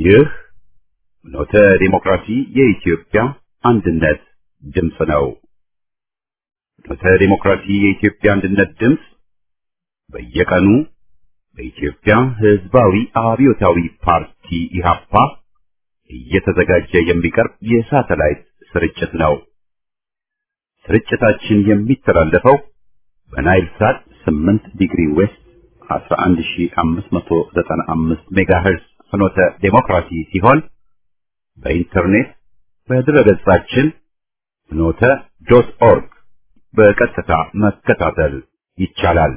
ይህ ኖተ ዲሞክራሲ የኢትዮጵያ አንድነት ድምፅ ነው። ኖተ ዲሞክራሲ የኢትዮጵያ አንድነት ድምፅ በየቀኑ በኢትዮጵያ ሕዝባዊ አብዮታዊ ፓርቲ ኢህአፓ እየተዘጋጀ የሚቀርብ የሳተላይት ስርጭት ነው። ስርጭታችን የሚተላለፈው በናይል ሳት 8 ዲግሪ ዌስት 11595 ሜጋሄርዝ ፍኖተ ዴሞክራሲ ሲሆን በኢንተርኔት በድረገጻችን ፍኖተ ዶት ኦርግ በቀጥታ መከታተል ይቻላል።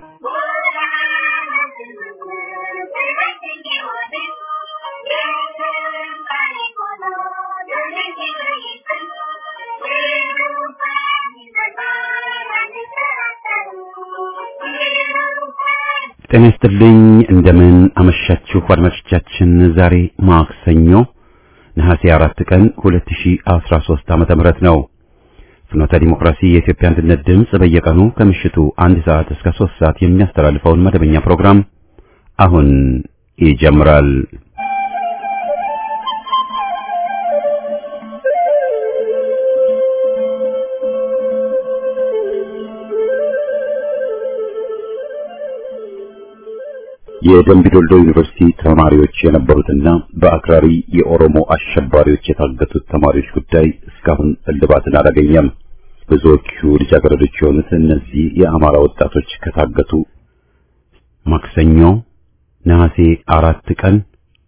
ጤና ይስጥልኝ። እንደምን አመሻችሁ አድማጮቻችን። ዛሬ ማክሰኞ ነሐሴ አራት ቀን 2013 ዓመተ ምህረት ነው። ፍኖተ ዲሞክራሲ የኢትዮጵያ አንድነት ድምፅ በየቀኑ ከምሽቱ አንድ ሰዓት እስከ ሶስት ሰዓት የሚያስተላልፈውን መደበኛ ፕሮግራም አሁን ይጀምራል። የደምቢ ዶልዶ ዩኒቨርሲቲ ተማሪዎች የነበሩትና በአክራሪ የኦሮሞ አሸባሪዎች የታገቱት ተማሪዎች ጉዳይ እስካሁን እልባትን አላገኘም። ብዙዎቹ ልጃገረዶች የሆኑት እነዚህ የአማራ ወጣቶች ከታገቱ ማክሰኞ ነሐሴ አራት ቀን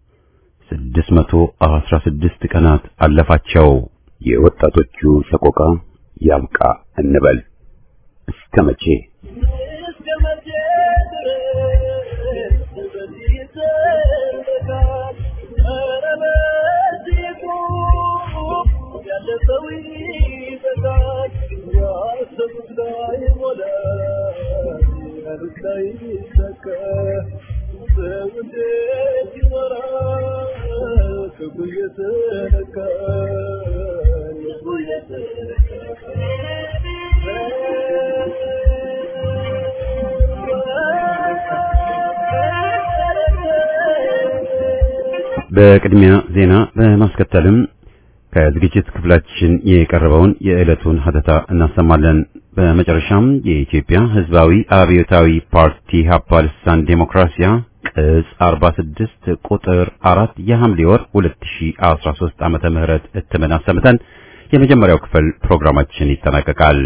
616 ቀናት አለፋቸው። የወጣቶቹ ሰቆቃ ያብቃ እንበል እስከ መቼ? በቅድሚያ ዜና በማስከተልም ከዝግጅት ክፍላችን የቀረበውን የዕለቱን ሀተታ እናሰማለን። በመጨረሻም የኢትዮጵያ ሕዝባዊ አብዮታዊ ፓርቲ ሀፓ ልሳን ዴሞክራሲያ ቅጽ 46 ቁጥር 4 የሐምሌ ወር 2013 ዓመተ ምህረት እትምን አሰምተን የመጀመሪያው ክፍል ፕሮግራማችን ይጠናቀቃል።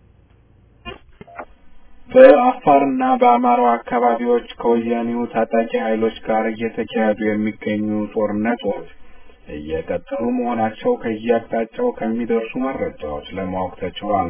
በአፋርና በአማራው አካባቢዎች ከወያኔው ታጣቂ ኃይሎች ጋር እየተካሄዱ የሚገኙ ጦርነቶች እየቀጠሉ መሆናቸው ከየአቅጣጫው ከሚደርሱ መረጃዎች ለማወቅ ተችሏል።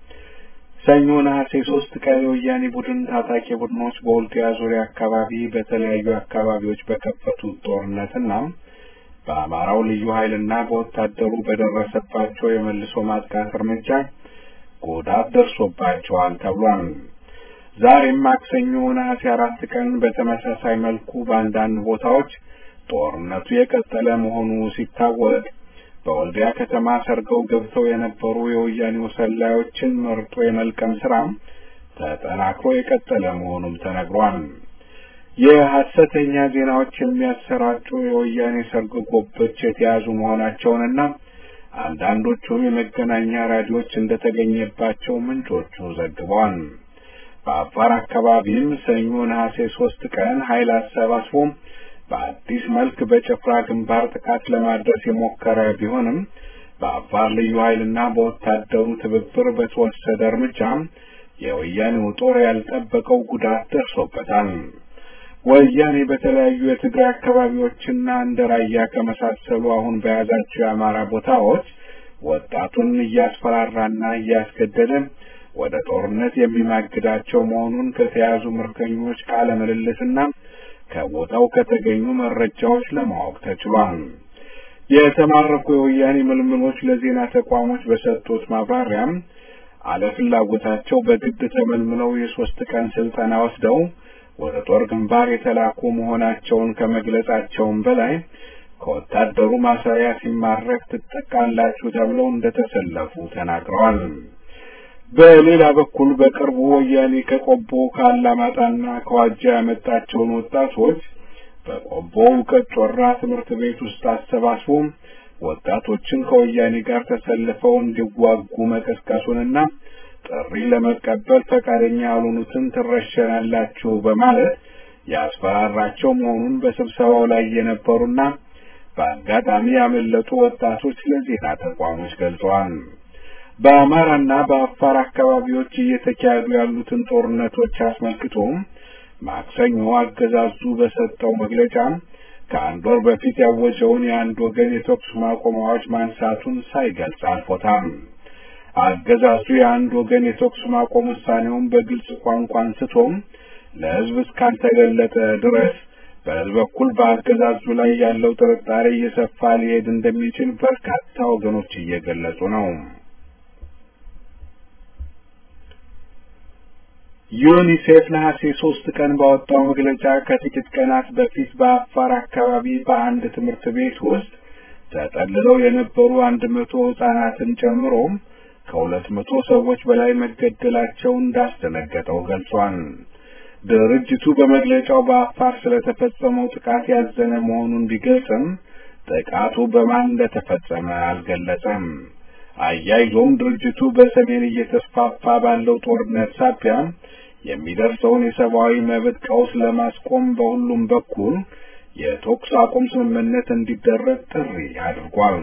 ሰኞ ነሐሴ ሶስት ቀን የወያኔ ቡድን ታጣቂ ቡድኖች በወልዲያ ዙሪያ አካባቢ በተለያዩ አካባቢዎች በከፈቱት ጦርነትና በአማራው ልዩ ኃይልና በወታደሩ በደረሰባቸው የመልሶ ማጥቃት እርምጃ ጉዳት ደርሶባቸዋል ተብሏል። ዛሬም ማክሰኞ ነሐሴ አራት ቀን በተመሳሳይ መልኩ በአንዳንድ ቦታዎች ጦርነቱ የቀጠለ መሆኑ ሲታወቅ በወልዲያ ከተማ ሰርገው ገብተው የነበሩ የወያኔው ሰላዮችን መርጦ የመልቀም ስራ ተጠናክሮ የቀጠለ መሆኑም ተነግሯል። የሐሰተኛ ዜናዎች የሚያሰራጩ የወያኔ ሰርጎ ገቦች የተያዙ መሆናቸውንና አንዳንዶቹም የመገናኛ ራዲዮች እንደተገኘባቸው ምንጮቹ ዘግበዋል። በአፋር አካባቢም ሰኞ ነሐሴ ሶስት ቀን ኃይል አሰባስቦ በአዲስ መልክ በጭፍራ ግንባር ጥቃት ለማድረስ የሞከረ ቢሆንም በአፋር ልዩ ኃይልና በወታደሩ ትብብር በተወሰደ እርምጃ የወያኔው ጦር ያልጠበቀው ጉዳት ደርሶበታል። ወያኔ በተለያዩ የትግራይ አካባቢዎችና እንደ ራያ ከመሳሰሉ አሁን በያዛቸው የአማራ ቦታዎች ወጣቱን እያስፈራራና እያስገደደ ወደ ጦርነት የሚማግዳቸው መሆኑን ከተያዙ ምርኮኞች ቃለ ምልልስና ከቦታው ከተገኙ መረጃዎች ለማወቅ ተችሏል። የተማረኩ የወያኔ ምልምሎች ለዜና ተቋሞች በሰጡት ማብራሪያም አለፍላጎታቸው በግድ ተመልምለው የሶስት ቀን ስልጠና ወስደው ወደ ጦር ግንባር የተላኩ መሆናቸውን ከመግለጻቸውም በላይ ከወታደሩ ማሰሪያ ሲማረክ ትጠቃላችሁ ተብለው እንደተሰለፉ ተናግረዋል። በሌላ በኩል በቅርቡ ወያኔ ከቆቦ ከአላማጣና ከዋጃ ያመጣቸውን ወጣቶች በቆቦ እውቀት ጮራ ትምህርት ቤት ውስጥ አሰባስቦ ወጣቶችን ከወያኔ ጋር ተሰልፈው እንዲዋጉ መቀስቀሱንና ጥሪ ለመቀበል ፈቃደኛ ያልሆኑትን ትረሸናላችሁ በማለት ያስፈራራቸው መሆኑን በስብሰባው ላይ የነበሩና በአጋጣሚ ያመለጡ ወጣቶች ለዜና ተቋሞች ገልጸዋል። በአማራና በአፋር አካባቢዎች እየተካሄዱ ያሉትን ጦርነቶች አስመልክቶ ማክሰኞ አገዛዙ በሰጠው መግለጫ ከአንድ ወር በፊት ያወጀውን የአንድ ወገን የተኩስ ማቆም አዋጅ ማንሳቱን ሳይገልጽ አልፎታል። አገዛዙ የአንድ ወገን የተኩስ ማቆም ውሳኔውን በግልጽ ቋንቋ አንስቶም ለሕዝብ እስካልተገለጠ ድረስ በሕዝብ በኩል በአገዛዙ ላይ ያለው ጥርጣሬ እየሰፋ ሊሄድ እንደሚችል በርካታ ወገኖች እየገለጹ ነው። ዩኒሴፍ ነሐሴ ሶስት ቀን ባወጣው መግለጫ ከጥቂት ቀናት በፊት በአፋር አካባቢ በአንድ ትምህርት ቤት ውስጥ ተጠልለው የነበሩ አንድ መቶ ህጻናትን ጨምሮ ከሁለት መቶ ሰዎች በላይ መገደላቸው እንዳስደነገጠው ገልጿል። ድርጅቱ በመግለጫው በአፋር ስለተፈጸመው ጥቃት ያዘነ መሆኑን ቢገልጽም ጥቃቱ በማን እንደተፈጸመ አልገለጸም። አያይዞም ድርጅቱ በሰሜን እየተስፋፋ ባለው ጦርነት ሳቢያ የሚደርሰውን የሰብአዊ መብት ቀውስ ለማስቆም በሁሉም በኩል የተኩስ አቁም ስምምነት እንዲደረግ ጥሪ አድርጓል።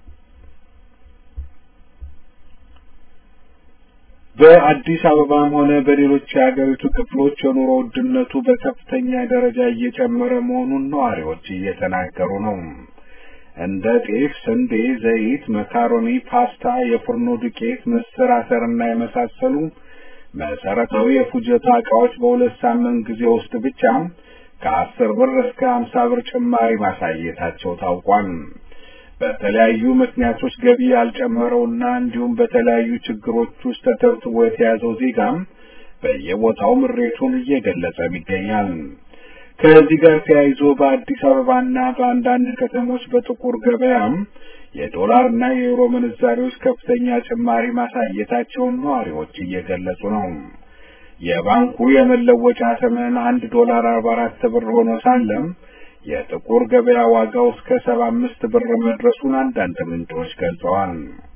በአዲስ አበባም ሆነ በሌሎች የሀገሪቱ ክፍሎች የኑሮ ውድነቱ በከፍተኛ ደረጃ እየጨመረ መሆኑን ነዋሪዎች እየተናገሩ ነው። እንደ ጤፍ፣ ስንዴ፣ ዘይት፣ መካሮኒ፣ ፓስታ፣ የፉርኖ ዱቄት፣ ምስር፣ አተርና የመሳሰሉ መሰረታዊ የፉጀታ ዕቃዎች በሁለት ሳምንት ጊዜ ውስጥ ብቻ ከአስር ብር እስከ ሀምሳ ብር ጭማሪ ማሳየታቸው ታውቋል። በተለያዩ ምክንያቶች ገቢ ያልጨመረውና እንዲሁም በተለያዩ ችግሮች ውስጥ ተተብትቦ የተያዘው ዜጋም በየቦታው ምሬቱን እየገለጸም ይገኛል። ከዚህ ጋር ተያይዞ በአዲስ አበባና በአንዳንድ ከተሞች በጥቁር ገበያም የዶላርና የዩሮ ምንዛሬዎች ከፍተኛ ጭማሪ ማሳየታቸውን ነዋሪዎች እየገለጹ ነው። የባንኩ የመለወጫ ተመን አንድ ዶላር አርባ አራት ብር ሆኖ ሳለም የጥቁር ገበያ ዋጋው እስከ ሰባ አምስት ብር መድረሱን አንዳንድ ምንጮች ገልጸዋል።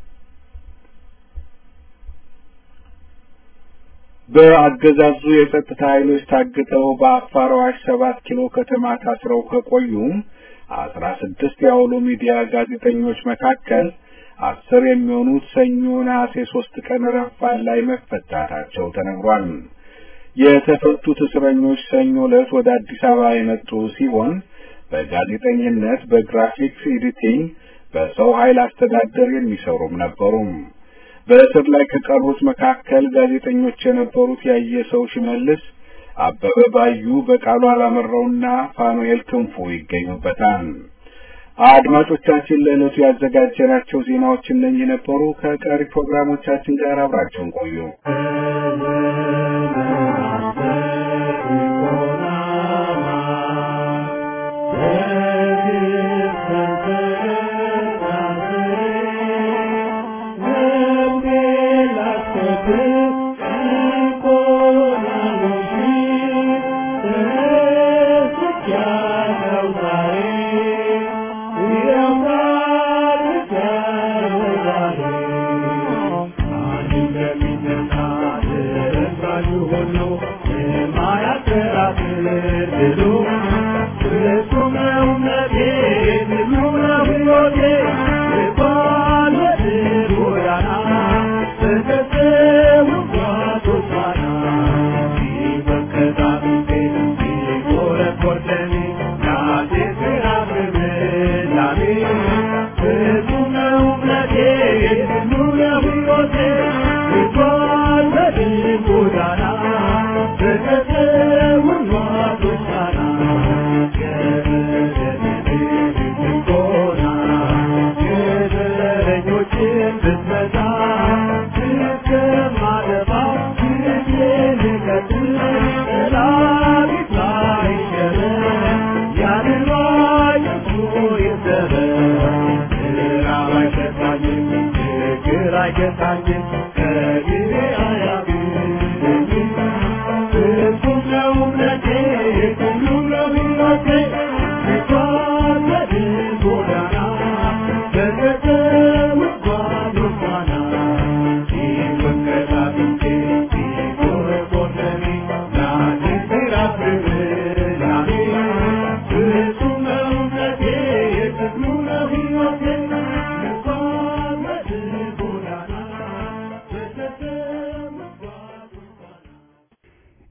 በአገዛዙ የጸጥታ ኃይሎች ታግተው በአፋር አዋሽ ሰባት ኪሎ ከተማ ታስረው ከቆዩ አስራ ስድስት የአውሎ ሚዲያ ጋዜጠኞች መካከል አስር የሚሆኑት ሰኞ ነሐሴ ሶስት ቀን ረፋድ ላይ መፈታታቸው ተነግሯል። የተፈቱት እስረኞች ሰኞ ዕለት ወደ አዲስ አበባ የመጡ ሲሆን በጋዜጠኝነት፣ በግራፊክስ ኤዲቲንግ፣ በሰው ኃይል አስተዳደር የሚሰሩም ነበሩ። በእስር ላይ ከቀሩት መካከል ጋዜጠኞች የነበሩት ያየሰው ሽመልስ፣ አበበ ባዩ፣ በቃሉ አላመራውና ፋኑኤል ክንፉ ይገኙበታል። አድማጮቻችን ለዕለቱ ያዘጋጀናቸው ዜናዎች እነኚህ ነበሩ። ከቀሪ ፕሮግራሞቻችን ጋር አብራችሁን ቆዩ። Thank you.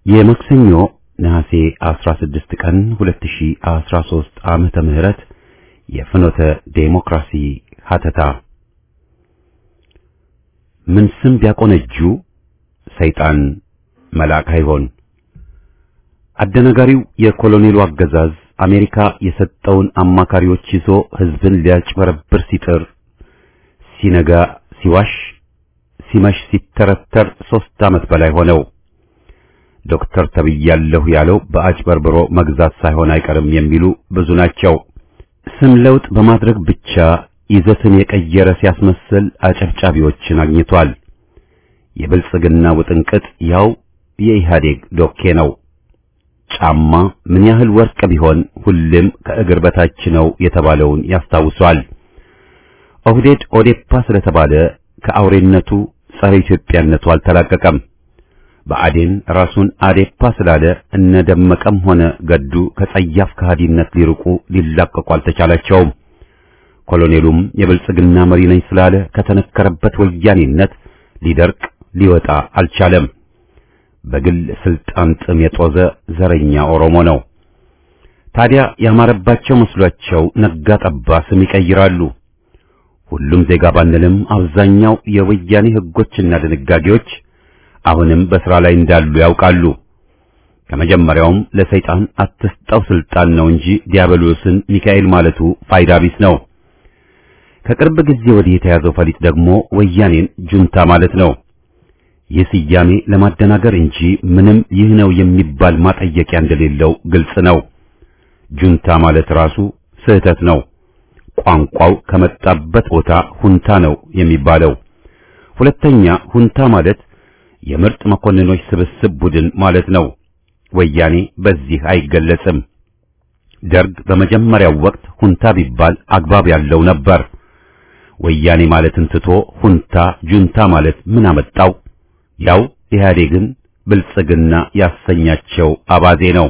የማክሰኞ ነሐሴ 16 ቀን 2013 ዓመተ ምህረት የፍኖተ ዴሞክራሲ ሀተታ ምን ስም ቢያቆነጁ ሰይጣን መልአክ አይሆን። አደናጋሪው የኮሎኔሉ አገዛዝ አሜሪካ የሰጠውን አማካሪዎች ይዞ ሕዝብን ሊያጭበረብር ሲጥር ሲነጋ ሲዋሽ ሲመሽ ሲተረተር ሦስት ዓመት በላይ ሆነው። ዶክተር ተብያለሁ ያለው በአጭበርብሮ መግዛት ሳይሆን አይቀርም የሚሉ ብዙ ናቸው። ስም ለውጥ በማድረግ ብቻ ይዘትን የቀየረ ሲያስመስል አጨብጫቢዎችን አግኝቷል። የብልጽግና ውጥንቅጥ ያው የኢህአዴግ ዶኬ ነው። ጫማ ምን ያህል ወርቅ ቢሆን ሁሌም ከእግር በታች ነው የተባለውን ያስታውሷል። ኦህዴድ ኦዴፓ ስለተባለ ከአውሬነቱ ጸረ ኢትዮጵያነቱ አልተላቀቀም። ብአዴን ራሱን አዴፓ ስላለ እነ ደመቀም ሆነ ገዱ ከጸያፍ ከሃዲነት ሊርቁ ሊላቀቁ አልተቻላቸውም። ኮሎኔሉም የብልጽግና መሪ ነኝ ስላለ ከተነከረበት ወያኔነት ሊደርቅ ሊወጣ አልቻለም። በግል ስልጣን ጥም የጦዘ ዘረኛ ኦሮሞ ነው። ታዲያ ያማረባቸው መስሏቸው ነጋ ጠባ ስም ይቀይራሉ። ሁሉም ዜጋ ባንልም አብዛኛው የወያኔ ሕጎችና ድንጋጌዎች አሁንም በሥራ ላይ እንዳሉ ያውቃሉ። ከመጀመሪያውም ለሰይጣን አትስጠው ስልጣን ነው እንጂ ዲያብሎስን ሚካኤል ማለቱ ፋይዳ ቢስ ነው። ከቅርብ ጊዜ ወዲህ የተያዘው ፈሊጥ ደግሞ ወያኔን ጁንታ ማለት ነው። ይህ ስያሜ ለማደናገር እንጂ ምንም ይህ ነው የሚባል ማጠየቂያ እንደሌለው ግልጽ ነው። ጁንታ ማለት ራሱ ስህተት ነው። ቋንቋው ከመጣበት ቦታ ሁንታ ነው የሚባለው። ሁለተኛ ሁንታ ማለት የምርጥ መኮንኖች ስብስብ ቡድን ማለት ነው። ወያኔ በዚህ አይገለጽም። ደርግ በመጀመሪያው ወቅት ሁንታ ቢባል አግባብ ያለው ነበር። ወያኔ ማለትን ትቶ ሁንታ ጁንታ ማለት ምን አመጣው? ያው ኢህአዴግን ብልጽግና ያሰኛቸው አባዜ ነው።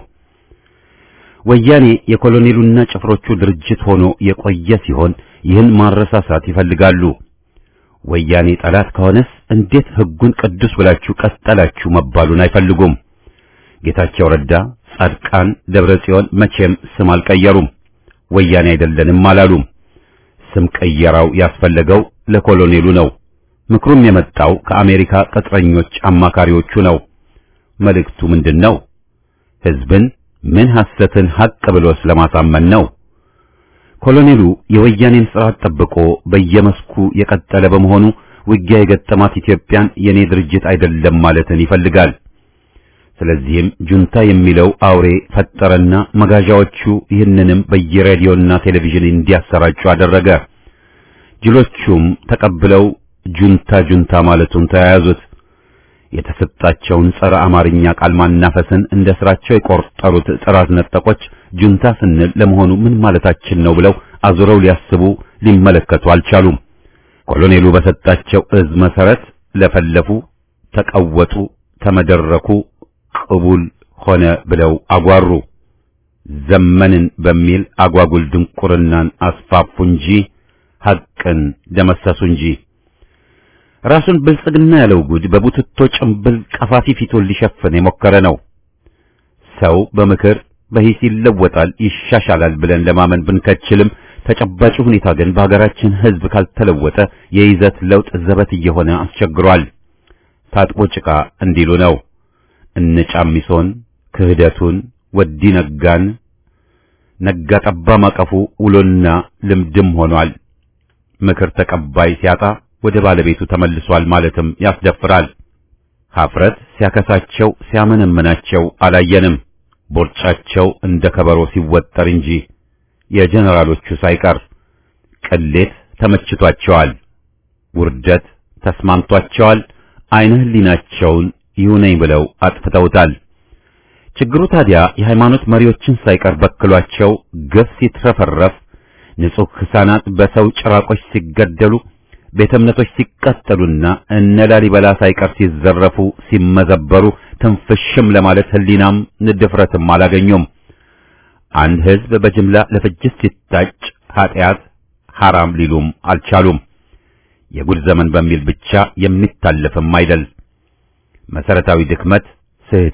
ወያኔ የኮሎኔሉና ጭፍሮቹ ድርጅት ሆኖ የቆየ ሲሆን ይህን ማረሳሳት ይፈልጋሉ። ወያኔ ጠላት ከሆነስ እንዴት ሕጉን ቅዱስ ብላችሁ ቀጠላችሁ መባሉን አይፈልጉም። ጌታቸው ረዳ፣ ጻድቃን፣ ደብረ ጽዮን መቼም ስም አልቀየሩም። ወያኔ አይደለንም አላሉም። ስም ቀየራው ያስፈለገው ለኮሎኔሉ ነው። ምክሩም የመጣው ከአሜሪካ ቅጥረኞች አማካሪዎቹ ነው። መልእክቱ ምንድን ነው? ሕዝብን ምን ሐሰትን ሐቅ ብሎ ስለማሳመን ነው። ኮሎኔሉ የወያኔን ስርዓት ጠብቆ በየመስኩ የቀጠለ በመሆኑ ውጊያ የገጠማት ኢትዮጵያን የኔ ድርጅት አይደለም ማለትን ይፈልጋል። ስለዚህም ጁንታ የሚለው አውሬ ፈጠረና መጋዣዎቹ ይህንንም በየሬዲዮና ቴሌቪዥን እንዲያሰራጩ አደረገ። ጅሎቹም ተቀብለው ጁንታ ጁንታ ማለቱን ተያያዙት። የተሰጣቸውን ጸረ አማርኛ ቃል ማናፈስን እንደ ስራቸው የቆጠሩት ጥራት ነጠቆች ጁንታ ስንል ለመሆኑ ምን ማለታችን ነው ብለው አዙረው ሊያስቡ ሊመለከቱ አልቻሉም። ኮሎኔሉ በሰጣቸው እዝ መሰረት ለፈለፉ፣ ተቀወጡ፣ ተመደረኩ፣ ቅቡል ሆነ ብለው አጓሩ። ዘመንን በሚል አጓጉል ድንቁርናን አስፋፉ እንጂ ሐቅን ደመሰሱ እንጂ ራሱን ብልጽግና ያለው ጉድ በቡትቶ ጭምብል ቀፋፊ ፊቱን ሊሸፍን የሞከረ ነው። ሰው በምክር በሂስ ይለወጣል፣ ይሻሻላል ብለን ለማመን ብንከችልም ተጨባጭ ሁኔታ ግን በሀገራችን ሕዝብ ካልተለወጠ የይዘት ለውጥ ዘበት እየሆነ አስቸግሯል። ታጥቦ ጭቃ እንዲሉ ነው። እነ ጫሚሶን ክህደቱን ወዲ ነጋን ነጋ ጠባ ማቀፉ ውሎና ልምድም ሆኗል። ምክር ተቀባይ ሲያጣ ወደ ባለቤቱ ተመልሷል ማለትም ያስደፍራል። ሀፍረት ሲያከሳቸው ሲያመነምናቸው አላየንም። ቦርጫቸው እንደ ከበሮ ሲወጠር እንጂ የጀነራሎቹ ሳይቀር ቅሌት ተመችቷቸዋል። ውርደት ተስማምቷቸዋል። አይነ ህሊናቸውን ይሁነኝ ብለው አጥፍተውታል። ችግሩ ታዲያ የሃይማኖት መሪዎችን ሳይቀር በክሏቸው ግፍ ሲትረፈረፍ፣ ንጹሕ ሕፃናት በሰው ጭራቆች ሲገደሉ፣ ቤተ እምነቶች ሲቃጠሉና እነ ላሊበላ ሳይቀር ሲዘረፉ ሲመዘበሩ ትንፍሽም ለማለት ህሊናም ንድፍረትም አላገኙም። አንድ ህዝብ በጅምላ ለፍጅት ሲታጭ ኃጢአት ሐራም ሊሉም አልቻሉም። የጉድ ዘመን በሚል ብቻ የሚታለፍም አይደል። መሰረታዊ ድክመት፣ ስህተት፣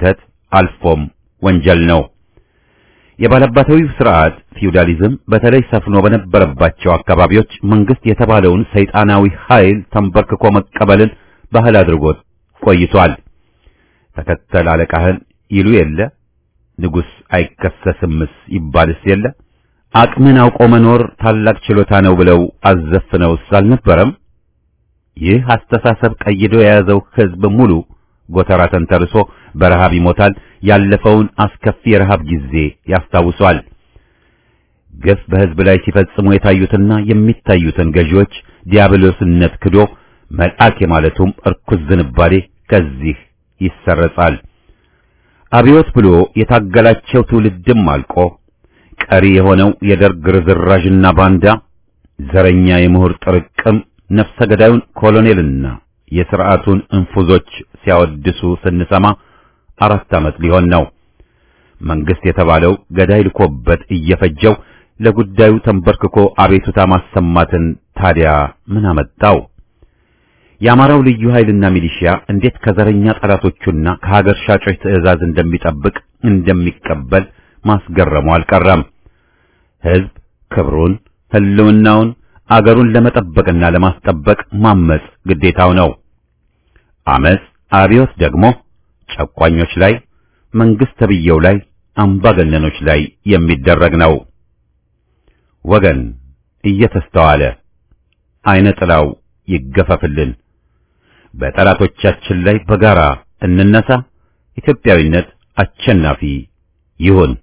አልፎም ወንጀል ነው። የባላባታዊው ስርዓት ፊውዳሊዝም በተለይ ሰፍኖ በነበረባቸው አካባቢዎች መንግስት የተባለውን ሰይጣናዊ ኃይል ተንበርክኮ መቀበልን ባህል አድርጎት ቆይቷል። ተከተል አለቃህን ይሉ የለ ንጉሥ አይከሰስምስ ይባልስ የለ አቅምን አውቆ መኖር ታላቅ ችሎታ ነው ብለው አዘፍነውስ አልነበረም? ይህ አስተሳሰብ ቀይዶ የያዘው ሕዝብ ሙሉ ጎተራ ተንተርሶ በረሃብ ይሞታል። ያለፈውን አስከፊ የረሃብ ጊዜ ያስታውሷል። ግፍ በሕዝብ ላይ ሲፈጽሙ የታዩትና የሚታዩትን ገዢዎች ዲያብሎስነት ክዶ መልአክ የማለቱም እርኩስ ዝንባሌ ከዚህ ይሰረጻል። አብዮት ብሎ የታገላቸው ትውልድም አልቆ ቀሪ የሆነው የደርግ ርዝራዥና ባንዳ ዘረኛ የምሁር ጥርቅም ነፍሰ ገዳዩን ኮሎኔልና የሥርዓቱን እንፉዞች ሲያወድሱ ስንሰማ አራት ዓመት ሊሆን ነው። መንግስት የተባለው ገዳይ ልኮበት እየፈጀው ለጉዳዩ ተንበርክኮ አቤቱታ ማሰማትን ታዲያ ምን አመጣው? የአማራው ልዩ ኃይልና ሚሊሺያ እንዴት ከዘረኛ ጠላቶቹና ከሀገር ሻጮች ትዕዛዝ እንደሚጠብቅ እንደሚቀበል ማስገረሙ አልቀረም። ሕዝብ ክብሩን፣ ሕልውናውን፣ አገሩን ለመጠበቅና ለማስጠበቅ ማመጽ ግዴታው ነው። አመጽ አብዮት ደግሞ ጨቋኞች ላይ መንግስት ተብየው ላይ አምባገነኖች ላይ የሚደረግ ነው። ወገን እየተስተዋለ አይነ ጥላው ይገፈፍልን። በጠላቶቻችን ላይ በጋራ እንነሳ። ኢትዮጵያዊነት አሸናፊ ይሁን።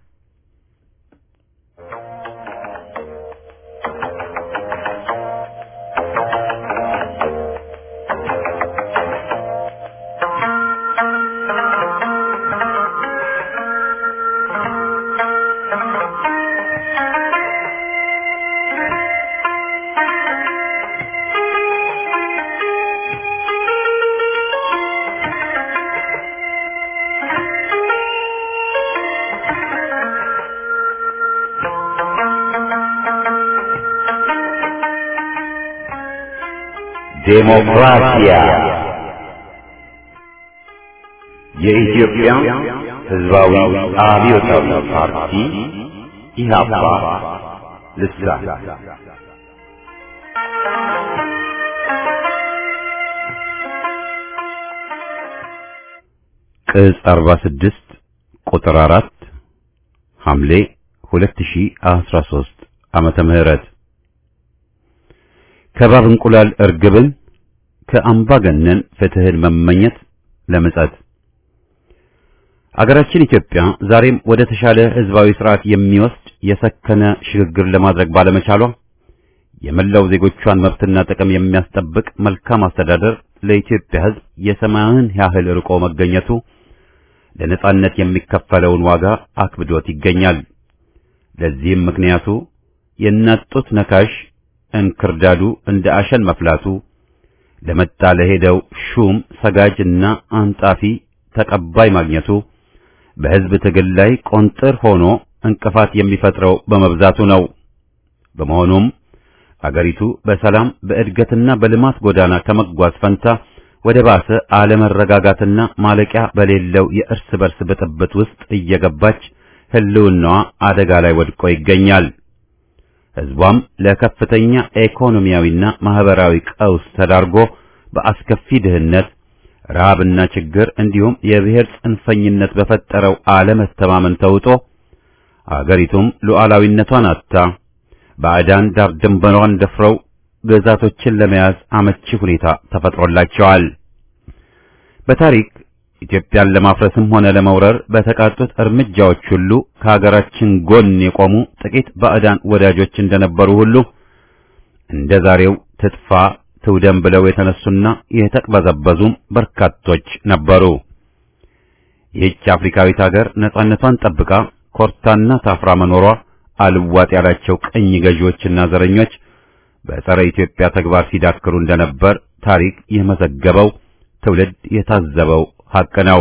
ዴሞክራሲያ የኢትዮጵያ ሕዝባዊ አብዮታዊ ፓርቲ ኢህአፓ ልሳን ቅጽ 46 ቁጥር 4 ሐምሌ 2013 ዓመተ ምህረት ከባብ እንቁላል እርግብን ከአምባገነን ፍትህን መመኘት ለምጸት አገራችን ኢትዮጵያ ዛሬም ወደ ተሻለ ህዝባዊ ስርዓት የሚወስድ የሰከነ ሽግግር ለማድረግ ባለመቻሏ የመላው ዜጎቿን መብትና ጥቅም የሚያስጠብቅ መልካም አስተዳደር ለኢትዮጵያ ህዝብ የሰማያዊን ያህል ርቆ መገኘቱ ለነጻነት የሚከፈለውን ዋጋ አክብዶት ይገኛል። ለዚህም ምክንያቱ የእናት ጡት ነካሽ እንክርዳዱ እንደ አሸን መፍላቱ ለመጣ ለሄደው ሹም ሰጋጅና አንጣፊ ተቀባይ ማግኘቱ በህዝብ ትግል ላይ ቆንጥር ሆኖ እንቅፋት የሚፈጥረው በመብዛቱ ነው። በመሆኑም አገሪቱ በሰላም በእድገትና በልማት ጎዳና ከመጓዝ ፈንታ ወደ ባሰ አለመረጋጋትና ማለቂያ በሌለው የእርስ በርስ ብጥብጥ ውስጥ እየገባች ህልውናዋ አደጋ ላይ ወድቆ ይገኛል። ህዝቧም ለከፍተኛ ኢኮኖሚያዊና ማህበራዊ ቀውስ ተዳርጎ በአስከፊ ድህነት፣ ረሃብና ችግር እንዲሁም የብሔር ጽንፈኝነት በፈጠረው አለመተማመን ተውጦ አገሪቱም ሉዓላዊነቷን አጥታ ባዕዳን ዳር ድንበሯን ደፍረው ግዛቶችን ለመያዝ አመቺ ሁኔታ ተፈጥሮላቸዋል። በታሪክ ኢትዮጵያን ለማፍረስም ሆነ ለመውረር በተቃጡት እርምጃዎች ሁሉ ከሀገራችን ጎን የቆሙ ጥቂት ባዕዳን ወዳጆች እንደነበሩ ሁሉ እንደ ዛሬው ትጥፋ ትውደም ብለው የተነሱና የተቅበዘበዙም በርካቶች ነበሩ። ይህች አፍሪካዊት ሀገር ነጻነቷን ጠብቃ ኮርታና ታፍራ መኖሯ አልዋጥ ያላቸው ቅኝ ገዢዎችና ዘረኞች በጸረ ኢትዮጵያ ተግባር ሲዳክሩ እንደነበር ታሪክ የመዘገበው ትውልድ የታዘበው ሐቅ ነው።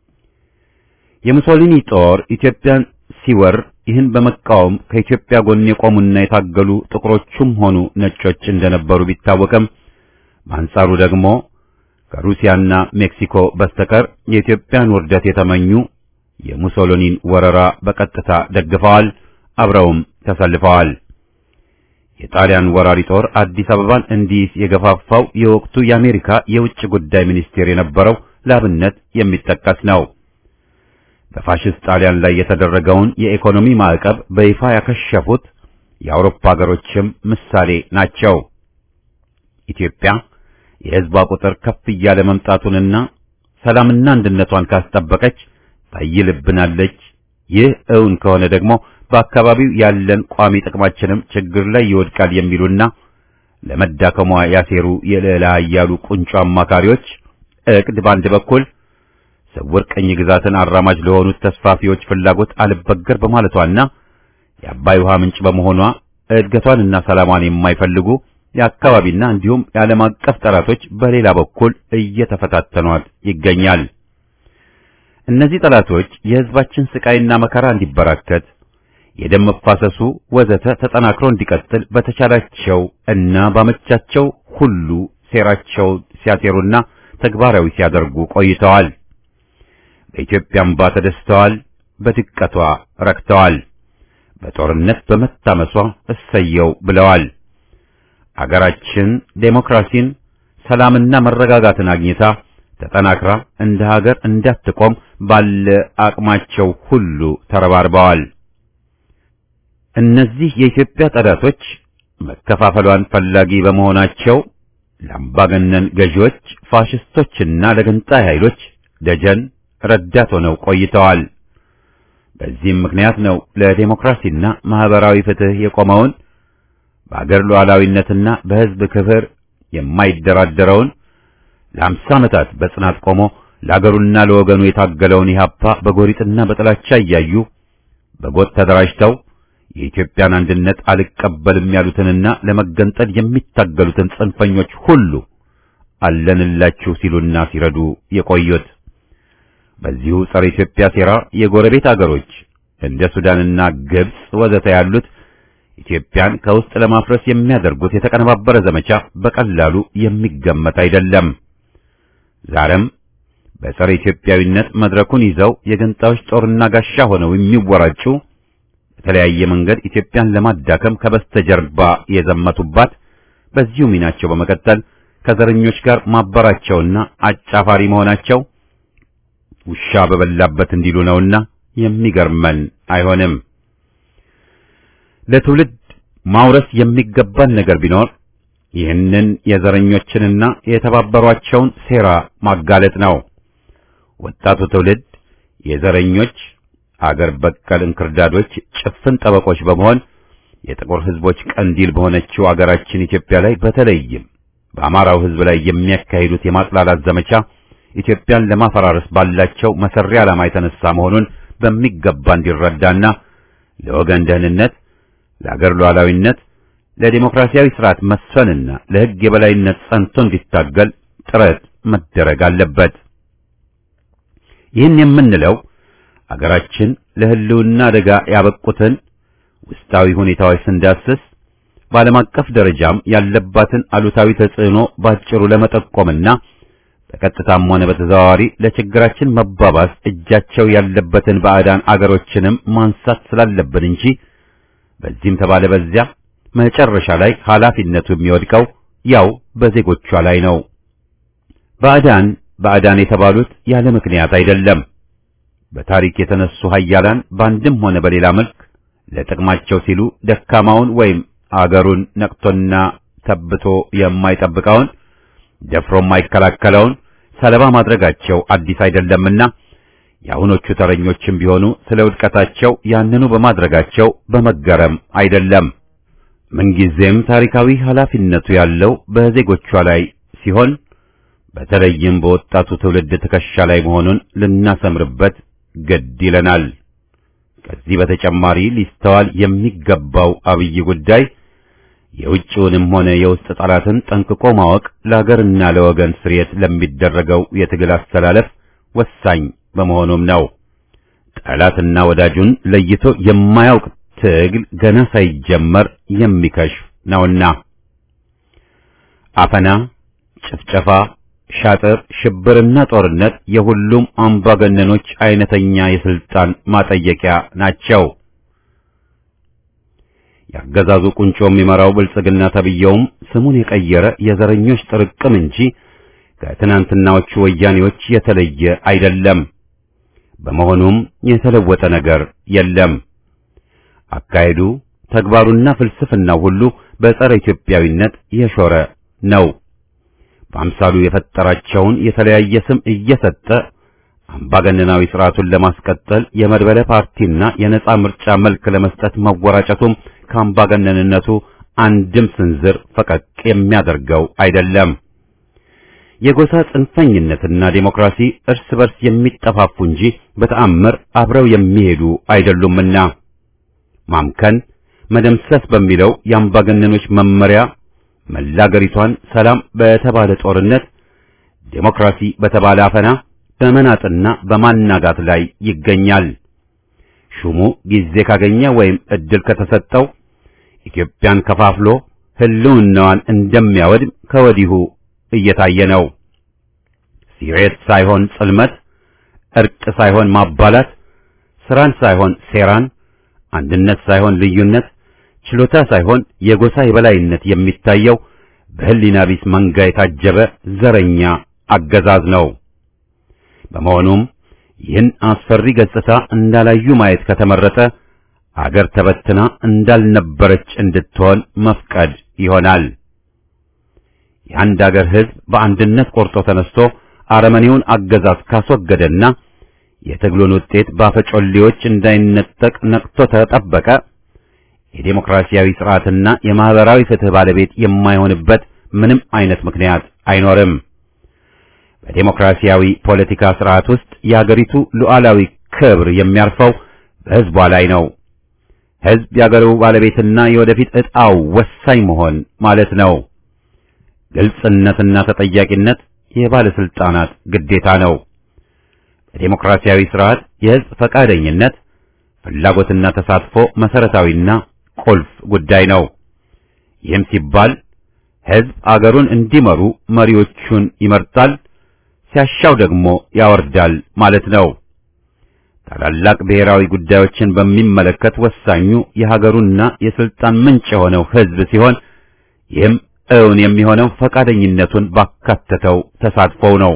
የሙሶሊኒ ጦር ኢትዮጵያን ሲወር ይህን በመቃወም ከኢትዮጵያ ጎን የቆሙና የታገሉ ጥቁሮቹም ሆኑ ነጮች እንደነበሩ ቢታወቅም በአንጻሩ ደግሞ ከሩሲያና ሜክሲኮ በስተቀር የኢትዮጵያን ውርደት የተመኙ የሙሶሎኒን ወረራ በቀጥታ ደግፈዋል፣ አብረውም ተሰልፈዋል። የጣሊያን ወራሪ ጦር አዲስ አበባን እንዲይዝ የገፋፋው የወቅቱ የአሜሪካ የውጭ ጉዳይ ሚኒስቴር የነበረው ላብነት የሚጠቀስ ነው። በፋሽስት ጣሊያን ላይ የተደረገውን የኢኮኖሚ ማዕቀብ በይፋ ያከሸፉት የአውሮፓ ሀገሮችም ምሳሌ ናቸው። ኢትዮጵያ የሕዝቧ ቁጥር ከፍ እያለ መምጣቱንና ሰላምና አንድነቷን ካስጠበቀች ታይልብናለች። ይህ እውን ከሆነ ደግሞ በአካባቢው ያለን ቋሚ ጥቅማችንም ችግር ላይ ይወድቃል የሚሉና ለመዳከሟ ያሴሩ የልዕለ ኃያሉ ቁንጮ አማካሪዎች እቅድ በአንድ በኩል ስውር ቅኝ ግዛትን አራማጅ ለሆኑት ተስፋፊዎች ፍላጎት አልበገር በማለቷና የአባይ ውሃ ምንጭ በመሆኗ እድገቷንና ሰላሟን የማይፈልጉ የአካባቢና እንዲሁም የዓለም አቀፍ ጠላቶች በሌላ በኩል እየተፈታተኗት ይገኛል። እነዚህ ጠላቶች የሕዝባችን ስቃይና መከራ እንዲበራከት የደም መፋሰሱ ወዘተ ተጠናክሮ እንዲቀጥል በተቻላቸው እና ባመቻቸው ሁሉ ሴራቸው ሲያሴሩና ተግባራዊ ሲያደርጉ ቆይተዋል። በኢትዮጵያ እምባ ተደስተዋል፣ በድቀቷ ረክተዋል፣ በጦርነት በመታመሷ እሰየው ብለዋል። አገራችን ዴሞክራሲን፣ ሰላምና መረጋጋትን አግኝታ ተጠናክራ እንደ ሀገር እንዳትቆም ባለ አቅማቸው ሁሉ ተረባርበዋል። እነዚህ የኢትዮጵያ ጠላቶች መከፋፈሏን ፈላጊ በመሆናቸው ለአምባገነን ገዢዎች፣ ፋሽስቶችና ለገንጣይ ኃይሎች ደጀን ረዳት ሆነው ቆይተዋል። በዚህም ምክንያት ነው ለዴሞክራሲና ማህበራዊ ፍትህ የቆመውን በአገር ሉዓላዊነትና በሕዝብ ክብር የማይደራደረውን ለአምሳ ዓመታት በጽናት ቆሞ ለአገሩና ለወገኑ የታገለውን ኢህአፓ በጎሪጥና በጥላቻ እያዩ በጎጥ ተደራጅተው የኢትዮጵያን አንድነት አልቀበልም ያሉትንና ለመገንጠል የሚታገሉትን ጽንፈኞች ሁሉ አለንላችሁ ሲሉና ሲረዱ የቆዩት። በዚሁ ጸረ ኢትዮጵያ ሴራ የጎረቤት አገሮች እንደ ሱዳንና ግብጽ ወዘተ ያሉት ኢትዮጵያን ከውስጥ ለማፍረስ የሚያደርጉት የተቀነባበረ ዘመቻ በቀላሉ የሚገመት አይደለም። ዛሬም በጸረ ኢትዮጵያዊነት መድረኩን ይዘው የገንጣዮች ጦርና ጋሻ ሆነው የሚወራጩ በተለያየ መንገድ ኢትዮጵያን ለማዳከም ከበስተጀርባ የዘመቱባት በዚሁ ሚናቸው በመቀጠል ከዘረኞች ጋር ማበራቸውና አጫፋሪ መሆናቸው ውሻ በበላበት እንዲሉ ነውና የሚገርመን አይሆንም። ለትውልድ ማውረስ የሚገባን ነገር ቢኖር ይህንን የዘረኞችንና የተባበሯቸውን ሴራ ማጋለጥ ነው። ወጣቱ ትውልድ የዘረኞች አገር በቀል እንክርዳዶች ጭፍን ጠበቆች በመሆን የጥቁር ሕዝቦች ቀንዲል በሆነችው አገራችን ኢትዮጵያ ላይ በተለይም በአማራው ሕዝብ ላይ የሚያካሂዱት የማጥላላት ዘመቻ ኢትዮጵያን ለማፈራረስ ባላቸው መሰሪ ዓላማ የተነሳ መሆኑን በሚገባ እንዲረዳና ለወገን ደህንነት፣ ለአገር ሉዓላዊነት፣ ለዲሞክራሲያዊ ስርዓት መስፈንና ለሕግ የበላይነት ጸንቶ እንዲታገል ጥረት መደረግ አለበት። ይህን የምንለው አገራችን ለሕልውና አደጋ ያበቁትን ውስጣዊ ሁኔታዎች ስንዳስስ በዓለም አቀፍ ደረጃም ያለባትን አሉታዊ ተጽዕኖ ባጭሩ ለመጠቆምና በቀጥታም ሆነ በተዘዋዋሪ ለችግራችን መባባስ እጃቸው ያለበትን ባዕዳን አገሮችንም ማንሳት ስላለብን እንጂ በዚህም ተባለ በዚያ መጨረሻ ላይ ኃላፊነቱ የሚወድቀው ያው በዜጎቿ ላይ ነው። ባዕዳን ባዕዳን የተባሉት ያለ ምክንያት አይደለም። በታሪክ የተነሱ ኃያላን በአንድም ሆነ በሌላ መልክ ለጥቅማቸው ሲሉ ደካማውን ወይም አገሩን ነቅቶና ተብቶ የማይጠብቀውን ደፍሮ የማይከላከለውን ሰለባ ማድረጋቸው አዲስ አይደለምና የአሁኖቹ ተረኞችም ቢሆኑ ስለ ውድቀታቸው ያንኑ በማድረጋቸው በመገረም አይደለም። ምንጊዜም ታሪካዊ ኃላፊነቱ ያለው በዜጎቿ ላይ ሲሆን በተለይም በወጣቱ ትውልድ ትከሻ ላይ መሆኑን ልናሰምርበት ግድ ይለናል። ከዚህ በተጨማሪ ሊስተዋል የሚገባው አብይ ጉዳይ የውጭውንም ሆነ የውስጥ ጠላትን ጠንቅቆ ማወቅ ለአገርና ለወገን ስርየት ለሚደረገው የትግል አስተላለፍ ወሳኝ በመሆኑም ነው። ጠላትና ወዳጁን ለይቶ የማያውቅ ትግል ገና ሳይጀመር የሚከሽፍ ነውና። አፈና፣ ጭፍጨፋ፣ ሻጥር፣ ሽብርና ጦርነት የሁሉም አምባገነኖች አይነተኛ የስልጣን ማጠየቂያ ናቸው። ያገዛዙ ቁንጮ የሚመራው ብልጽግና ተብየውም ስሙን የቀየረ የዘረኞች ጥርቅም እንጂ ከትናንትናዎቹ ወያኔዎች የተለየ አይደለም። በመሆኑም የተለወጠ ነገር የለም። አካሄዱ፣ ተግባሩና ፍልስፍናው ሁሉ በጸረ ኢትዮጵያዊነት የሾረ ነው። በአምሳሉ የፈጠራቸውን የተለያየ ስም እየሰጠ አምባገነናዊ ስርዓቱን ለማስቀጠል የመድበለ ፓርቲና የነጻ ምርጫ መልክ ለመስጠት መወራጨቱም ከአምባገነንነቱ አንድም ስንዝር ፈቀቅ የሚያደርገው አይደለም። የጎሳ ጽንፈኝነትና ዴሞክራሲ እርስ በርስ የሚጠፋፉ እንጂ በተአምር አብረው የሚሄዱ አይደሉምና ማምከን፣ መደምሰስ በሚለው የአምባገነኖች መመሪያ መላ አገሪቷን ሰላም በተባለ ጦርነት፣ ዴሞክራሲ በተባለ አፈና በመናጥና በማናጋት ላይ ይገኛል። ሹሙ ጊዜ ካገኘ ወይም እድል ከተሰጠው ኢትዮጵያን ከፋፍሎ ሕልውናዋን እንደሚያወድም ከወዲሁ እየታየ ነው። ሲሬት ሳይሆን ጽልመት፣ እርቅ ሳይሆን ማባላት፣ ስራን ሳይሆን ሴራን፣ አንድነት ሳይሆን ልዩነት፣ ችሎታ ሳይሆን የጎሳ የበላይነት የሚታየው በህሊና ቢስ መንጋ የታጀበ ዘረኛ አገዛዝ ነው። በመሆኑም ይህን አስፈሪ ገጽታ እንዳላዩ ማየት ከተመረጠ አገር ተበትና እንዳልነበረች እንድትሆን መፍቀድ ይሆናል። የአንድ አገር ሕዝብ በአንድነት ቆርጦ ተነስቶ አረመኔውን አገዛዝ ካስወገደና የትግሉን ውጤት ባፈጮሌዎች እንዳይነጠቅ ነቅቶ ተጠበቀ የዴሞክራሲያዊ ስርዓትና የማህበራዊ ፍትህ ባለቤት የማይሆንበት ምንም አይነት ምክንያት አይኖርም። በዴሞክራሲያዊ ፖለቲካ ስርዓት ውስጥ የአገሪቱ ሉዓላዊ ክብር የሚያርፈው በሕዝቧ ላይ ነው። ሕዝብ የአገሩ ባለቤትና የወደፊት ዕጣው ወሳኝ መሆን ማለት ነው። ግልጽነትና ተጠያቂነት የባለስልጣናት ግዴታ ነው። በዴሞክራሲያዊ ስርዓት የሕዝብ ፈቃደኝነት፣ ፍላጎትና ተሳትፎ መሰረታዊና ቁልፍ ጉዳይ ነው። ይህም ሲባል ሕዝብ አገሩን እንዲመሩ መሪዎቹን ይመርጣል፣ ሲያሻው ደግሞ ያወርዳል ማለት ነው። ታላላቅ ብሔራዊ ጉዳዮችን በሚመለከት ወሳኙ የሀገሩና የስልጣን ምንጭ የሆነው ሕዝብ ሲሆን ይህም እውን የሚሆነው ፈቃደኝነቱን ባካተተው ተሳትፎው ነው።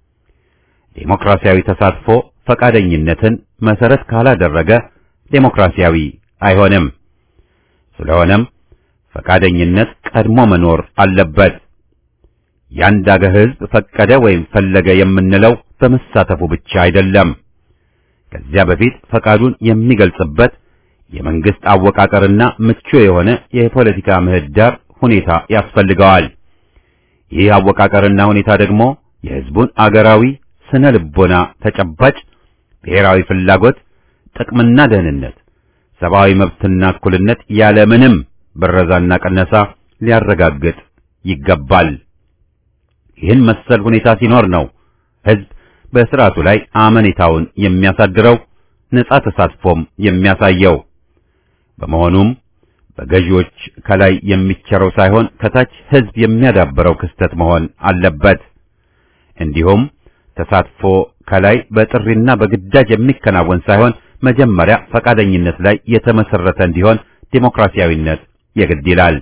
ዴሞክራሲያዊ ተሳትፎ ፈቃደኝነትን መሰረት ካላደረገ ዴሞክራሲያዊ አይሆንም። ስለሆነም ፈቃደኝነት ቀድሞ መኖር አለበት። የአንድ አገር ሕዝብ ፈቀደ ወይም ፈለገ የምንለው በመሳተፉ ብቻ አይደለም። ከዚያ በፊት ፈቃዱን የሚገልጽበት የመንግስት አወቃቀርና ምቹ የሆነ የፖለቲካ ምህዳር ሁኔታ ያስፈልገዋል። ይህ አወቃቀርና ሁኔታ ደግሞ የሕዝቡን አገራዊ ስነ ልቦና ተጨባጭ ብሔራዊ ፍላጎት፣ ጥቅምና ደህንነት፣ ሰብአዊ መብትና እኩልነት ያለምንም ብረዛና ቀነሳ ሊያረጋግጥ ይገባል። ይህን መሰል ሁኔታ ሲኖር ነው ሕዝብ በስርዓቱ ላይ አመኔታውን የሚያሳድረው ነጻ ተሳትፎም የሚያሳየው። በመሆኑም በገዢዎች ከላይ የሚቸረው ሳይሆን ከታች ሕዝብ የሚያዳብረው ክስተት መሆን አለበት። እንዲሁም ተሳትፎ ከላይ በጥሪና በግዳጅ የሚከናወን ሳይሆን መጀመሪያ ፈቃደኝነት ላይ የተመሰረተ እንዲሆን ዴሞክራሲያዊነት የግድ ይላል።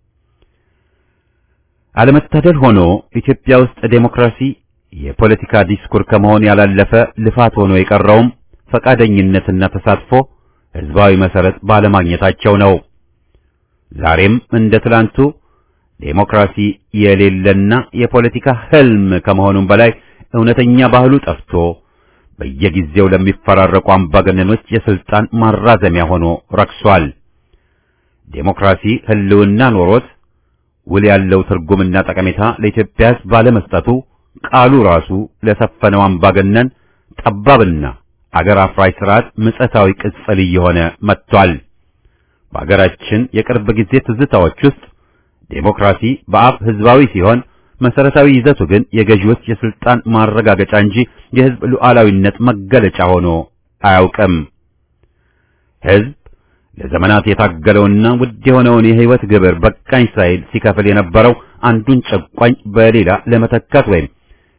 አለመታደል ሆኖ ኢትዮጵያ ውስጥ ዴሞክራሲ የፖለቲካ ዲስኩር ከመሆን ያላለፈ ልፋት ሆኖ የቀረውም ፈቃደኝነትና ተሳትፎ ሕዝባዊ መሰረት ባለማግኘታቸው ነው። ዛሬም እንደ ትላንቱ ዴሞክራሲ የሌለና የፖለቲካ ህልም ከመሆኑም በላይ እውነተኛ ባህሉ ጠፍቶ በየጊዜው ለሚፈራረቁ አምባገነኖች የስልጣን ማራዘሚያ ሆኖ ረክሷል። ዴሞክራሲ ህልውና ኖሮት ውል ያለው ትርጉምና ጠቀሜታ ለኢትዮጵያ ሕዝብ ባለመስጠቱ ቃሉ ራሱ ለሰፈነው አምባገነን ጠባብና አገር አፍራሽ ስርዓት ምጸታዊ ቅጽል እየሆነ መጥቷል። በአገራችን የቅርብ ጊዜ ትዝታዎች ውስጥ ዴሞክራሲ በአፍ ህዝባዊ ሲሆን መሰረታዊ ይዘቱ ግን የገዢዎች የስልጣን ማረጋገጫ እንጂ የህዝብ ሉዓላዊነት መገለጫ ሆኖ አያውቅም። ህዝብ ለዘመናት የታገለውና ውድ የሆነውን የህይወት ግብር በቃኝ ሳይል ሲከፍል የነበረው አንዱን ጨቋኝ በሌላ ለመተካት ወይም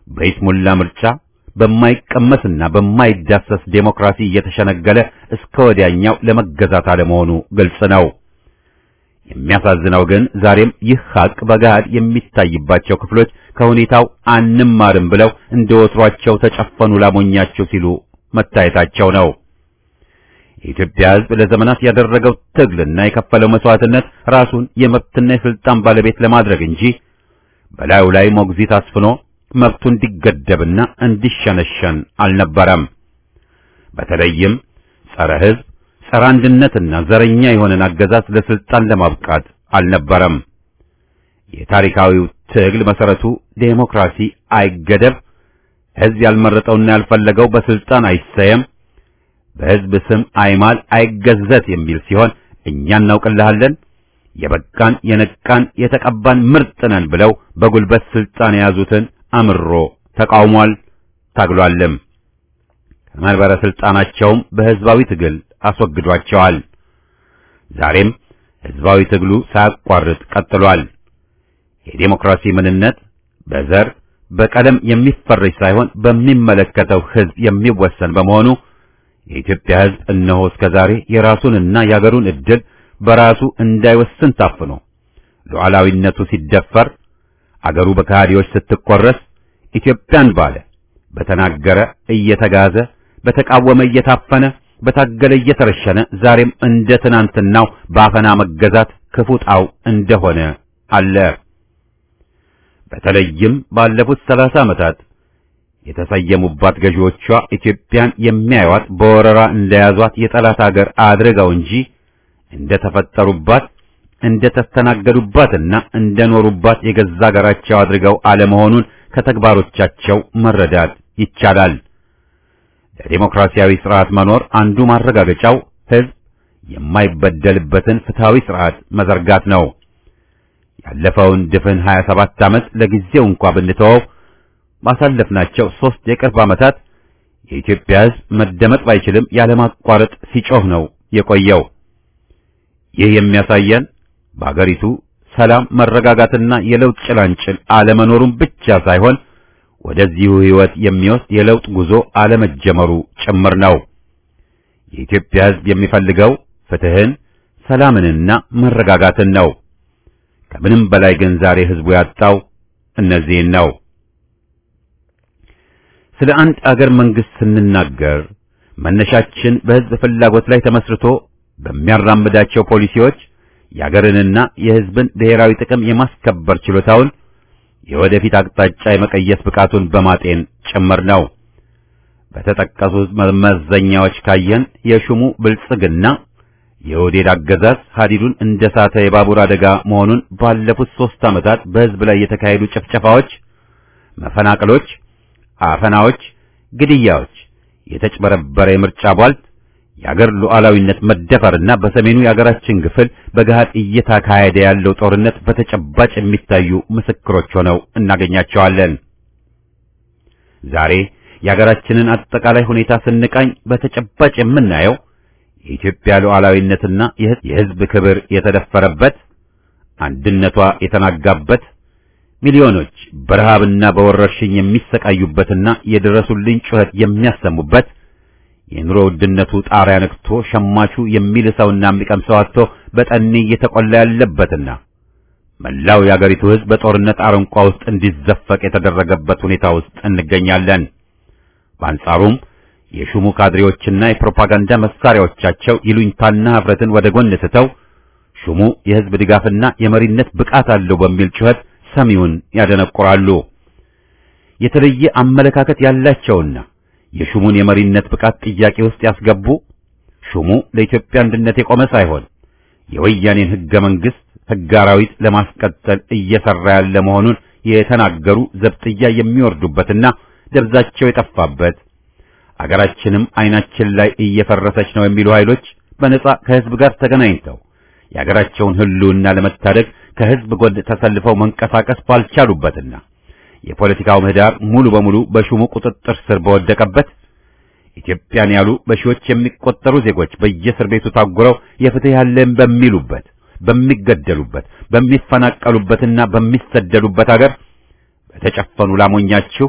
በይስሙላ ምርጫ በማይቀመስና በማይዳሰስ ዴሞክራሲ እየተሸነገለ እስከ ወዲያኛው ለመገዛት አለመሆኑ ግልጽ ነው። የሚያሳዝነው ግን ዛሬም ይህ ሐቅ በገሃድ የሚታይባቸው ክፍሎች ከሁኔታው አንማርም ብለው እንደ ወትሯቸው ተጨፈኑ ላሞኛቸው ሲሉ መታየታቸው ነው። የኢትዮጵያ ሕዝብ ለዘመናት ያደረገው ትግልና የከፈለው መስዋዕትነት ራሱን የመብትና የስልጣን ባለቤት ለማድረግ እንጂ በላዩ ላይ ሞግዚት አስፍኖ መብቱ እንዲገደብና እንዲሸነሸን አልነበረም። በተለይም ጸረ ሕዝብ፣ ጸረ አንድነትና ዘረኛ የሆነን አገዛዝ ለስልጣን ለማብቃት አልነበረም። የታሪካዊው ትግል መሰረቱ ዴሞክራሲ አይገደብ፣ ሕዝብ ያልመረጠውና ያልፈለገው በስልጣን አይሰየም፣ በሕዝብ ስም አይማል፣ አይገዘት የሚል ሲሆን እኛ እናውቅልሃለን የበቃን የነቃን የተቀባን ምርጥ ነን ብለው በጉልበት ስልጣን የያዙትን አምሮ ተቃውሟል፣ ታግሏልም። ከመንበረ ስልጣናቸውም በሕዝባዊ ትግል አስወግዷቸዋል። ዛሬም ሕዝባዊ ትግሉ ሳያቋርጥ ቀጥሏል። የዴሞክራሲ ምንነት በዘር በቀለም የሚፈረጅ ሳይሆን በሚመለከተው ሕዝብ የሚወሰን በመሆኑ የኢትዮጵያ ሕዝብ እነሆ እስከ ዛሬ የራሱንና የአገሩን ዕድል በራሱ እንዳይወስን ታፍኖ ሉዓላዊነቱ ሲደፈር አገሩ በከሃዲዎች ስትቆረስ ኢትዮጵያን ባለ በተናገረ እየተጋዘ በተቃወመ እየታፈነ በታገለ እየተረሸነ ዛሬም እንደ ትናንትናው በአፈና መገዛት ክፉ ጣው እንደሆነ አለ። በተለይም ባለፉት ሰላሳ ዓመታት የተሰየሙባት ገዢዎቿ ኢትዮጵያን የሚያዩዋት በወረራ እንደያዟት የጠላት አገር አድርገው እንጂ እንደ ተፈጠሩባት እንደ ተስተናገዱባትና እንደ ኖሩባት የገዛ አገራቸው አድርገው አለመሆኑን ከተግባሮቻቸው መረዳት ይቻላል። ለዲሞክራሲያዊ ስርዓት መኖር አንዱ ማረጋገጫው ሕዝብ የማይበደልበትን ፍትሃዊ ስርዓት መዘርጋት ነው። ያለፈውን ድፍን 27 ዓመት ለጊዜው እንኳ ብንተወው ባሳለፍናቸው ሦስት የቅርብ ዓመታት የኢትዮጵያ ሕዝብ መደመጥ ባይችልም ያለማቋረጥ ሲጮህ ነው የቆየው። ይህ የሚያሳየን በአገሪቱ ሰላም፣ መረጋጋትና የለውጥ ጭላንጭል አለመኖሩን ብቻ ሳይሆን ወደዚሁ ሕይወት የሚወስድ የለውጥ ጉዞ አለመጀመሩ ጭምር ነው። የኢትዮጵያ ሕዝብ የሚፈልገው ፍትህን፣ ሰላምንና መረጋጋትን ነው። ከምንም በላይ ግን ዛሬ ሕዝቡ ያጣው እነዚህን ነው። ስለ አንድ አገር መንግስት ስንናገር መነሻችን በሕዝብ ፍላጎት ላይ ተመስርቶ በሚያራምዳቸው ፖሊሲዎች የአገርንና የሕዝብን ብሔራዊ ጥቅም የማስከበር ችሎታውን የወደፊት አቅጣጫ የመቀየስ ብቃቱን በማጤን ጭምር ነው። በተጠቀሱት መመዘኛዎች ካየን የሹሙ ብልጽግና የኦህዴድ አገዛዝ ሀዲዱን እንደ ሳተ የባቡር አደጋ መሆኑን ባለፉት ሦስት ዓመታት በሕዝብ ላይ የተካሄዱ ጭፍጨፋዎች፣ መፈናቀሎች፣ አፈናዎች፣ ግድያዎች፣ የተጭበረበረ የምርጫ ቧልት፣ የአገር ሉዓላዊነት መደፈርና በሰሜኑ የአገራችን ክፍል በገሃድ እየተካሄደ ያለው ጦርነት በተጨባጭ የሚታዩ ምስክሮች ሆነው እናገኛቸዋለን። ዛሬ የአገራችንን አጠቃላይ ሁኔታ ስንቃኝ በተጨባጭ የምናየው የኢትዮጵያ ሉዓላዊነትና የሕዝብ ክብር የተደፈረበት፣ አንድነቷ የተናጋበት፣ ሚሊዮኖች በረሃብና በወረርሽኝ የሚሰቃዩበትና የድረሱልኝ ጩኸት የሚያሰሙበት የኑሮ ውድነቱ ጣሪያ ነክቶ ሸማቹ የሚልሰውና የሚቀምሰው አጥቶ በጠኔ እየተቆላ ያለበትና መላው የአገሪቱ ሕዝብ በጦርነት አረንቋ ውስጥ እንዲዘፈቅ የተደረገበት ሁኔታ ውስጥ እንገኛለን። በአንጻሩም የሹሙ ካድሬዎችና የፕሮፓጋንዳ መሳሪያዎቻቸው ይሉኝታና ኅፍረትን ወደ ጎን ትተው ሹሙ የሕዝብ ድጋፍና የመሪነት ብቃት አለው በሚል ጩኸት ሰሚውን ያደነቁራሉ። የተለየ አመለካከት ያላቸውና የሹሙን የመሪነት ብቃት ጥያቄ ውስጥ ያስገቡ ሹሙ ለኢትዮጵያ አንድነት የቆመ ሳይሆን የወያኔን ሕገ መንግሥት ሕገ አራዊት ለማስቀጠል እየሰራ ያለ መሆኑን የተናገሩ ዘብጥያ የሚወርዱበትና ደብዛቸው የጠፋበት አገራችንም ዓይናችን ላይ እየፈረሰች ነው የሚሉ ኃይሎች በነጻ ከሕዝብ ጋር ተገናኝተው የአገራቸውን ሕልውና ለመታደግ ከሕዝብ ጎን ተሰልፈው መንቀሳቀስ ባልቻሉበትና የፖለቲካው ምህዳር ሙሉ በሙሉ በሹሙ ቁጥጥር ስር በወደቀበት ኢትዮጵያን ያሉ በሺዎች የሚቆጠሩ ዜጎች በየእስር ቤቱ ታጉረው የፍትህ ያለን በሚሉበት በሚገደሉበት በሚፈናቀሉበትና በሚሰደዱበት አገር በተጨፈኑ ላሞኛችሁ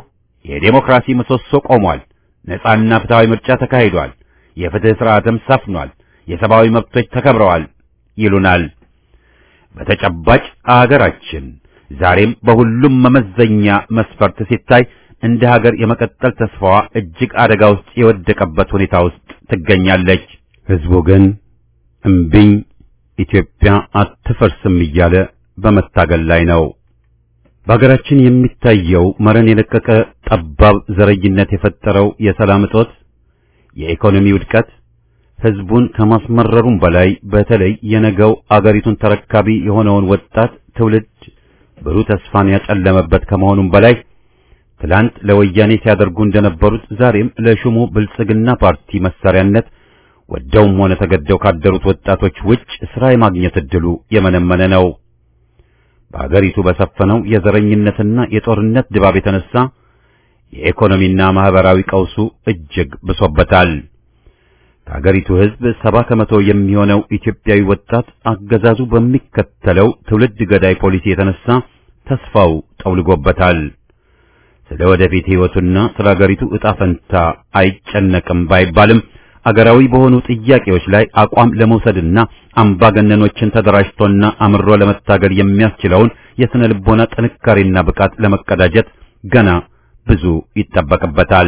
የዴሞክራሲ ምሰሶ ቆሟል። ነጻና ፍትሃዊ ምርጫ ተካሂዷል። የፍትህ ስርዓትም ሰፍኗል። የሰብአዊ መብቶች ተከብረዋል ይሉናል። በተጨባጭ አገራችን ዛሬም በሁሉም መመዘኛ መስፈርት ሲታይ እንደ ሀገር የመቀጠል ተስፋዋ እጅግ አደጋ ውስጥ የወደቀበት ሁኔታ ውስጥ ትገኛለች። ህዝቡ ግን እምቢኝ ኢትዮጵያ አትፈርስም እያለ በመታገል ላይ ነው። በሀገራችን የሚታየው መረን የለቀቀ ጠባብ ዘረኝነት የፈጠረው የሰላም እጦት፣ የኢኮኖሚ ውድቀት ህዝቡን ከማስመረሩም በላይ በተለይ የነገው አገሪቱን ተረካቢ የሆነውን ወጣት ትውልድ ብሩህ ተስፋን ያጨለመበት ከመሆኑም በላይ ትላንት ለወያኔ ሲያደርጉ እንደነበሩት ዛሬም ለሹሙ ብልጽግና ፓርቲ መሳሪያነት ወደውም ሆነ ተገደው ካደሩት ወጣቶች ውጭ ስራ የማግኘት እድሉ የመነመነ ነው። በአገሪቱ በሰፈነው የዘረኝነትና የጦርነት ድባብ የተነሳ የኢኮኖሚና ማህበራዊ ቀውሱ እጅግ ብሶበታል። ከአገሪቱ ህዝብ ሰባ ከመቶ የሚሆነው ኢትዮጵያዊ ወጣት አገዛዙ በሚከተለው ትውልድ ገዳይ ፖሊሲ የተነሳ ተስፋው ጠውልጎበታል። ስለ ወደፊት ህይወቱና ስለ አገሪቱ ዕጣ ፈንታ አይጨነቅም ባይባልም አገራዊ በሆኑ ጥያቄዎች ላይ አቋም ለመውሰድና አምባገነኖችን ተደራጅቶና አምሮ ለመታገል የሚያስችለውን የስነ ልቦና ጥንካሬና ብቃት ለመቀዳጀት ገና ብዙ ይጠበቅበታል።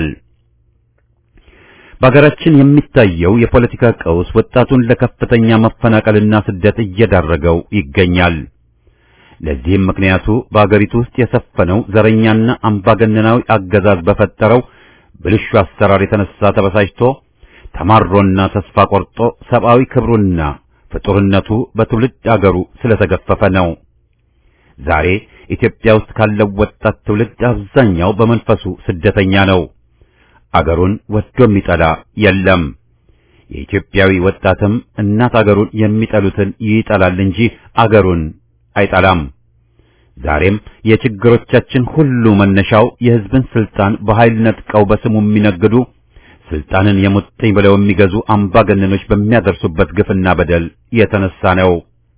በሀገራችን የሚታየው የፖለቲካ ቀውስ ወጣቱን ለከፍተኛ መፈናቀልና ስደት እየዳረገው ይገኛል። ለዚህም ምክንያቱ በአገሪቱ ውስጥ የሰፈነው ዘረኛና አምባገነናዊ አገዛዝ በፈጠረው ብልሹ አሰራር የተነሳ ተበሳጭቶ ተማሮና ተስፋ ቆርጦ ሰብአዊ ክብሩና ፍጡርነቱ በትውልድ አገሩ ስለተገፈፈ ነው። ዛሬ ኢትዮጵያ ውስጥ ካለው ወጣት ትውልድ አብዛኛው በመንፈሱ ስደተኛ ነው። አገሩን ወዶ የሚጠላ የለም። የኢትዮጵያዊ ወጣትም እናት አገሩን የሚጠሉትን ይጠላል እንጂ አገሩን አይጠላም። ዛሬም የችግሮቻችን ሁሉ መነሻው የሕዝብን ስልጣን በኃይል ነጥቀው በስሙ የሚነግዱ ስልጣንን የሙጥኝ ብለው የሚገዙ አምባገነኖች በሚያደርሱበት ግፍና በደል የተነሳ ነው።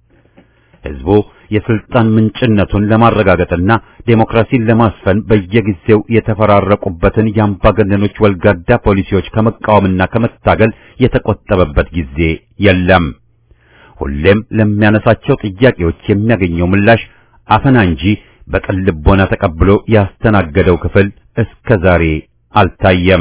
ሕዝቡ የስልጣን ምንጭነቱን ለማረጋገጥና ዴሞክራሲን ለማስፈን በየጊዜው የተፈራረቁበትን የአምባገነኖች ወልጋዳ ፖሊሲዎች ከመቃወምና ከመታገል የተቆጠበበት ጊዜ የለም። ሁሌም ለሚያነሳቸው ጥያቄዎች የሚያገኘው ምላሽ አፈና እንጂ በቅን ልቦና ተቀብሎ ያስተናገደው ክፍል እስከ ዛሬ አልታየም።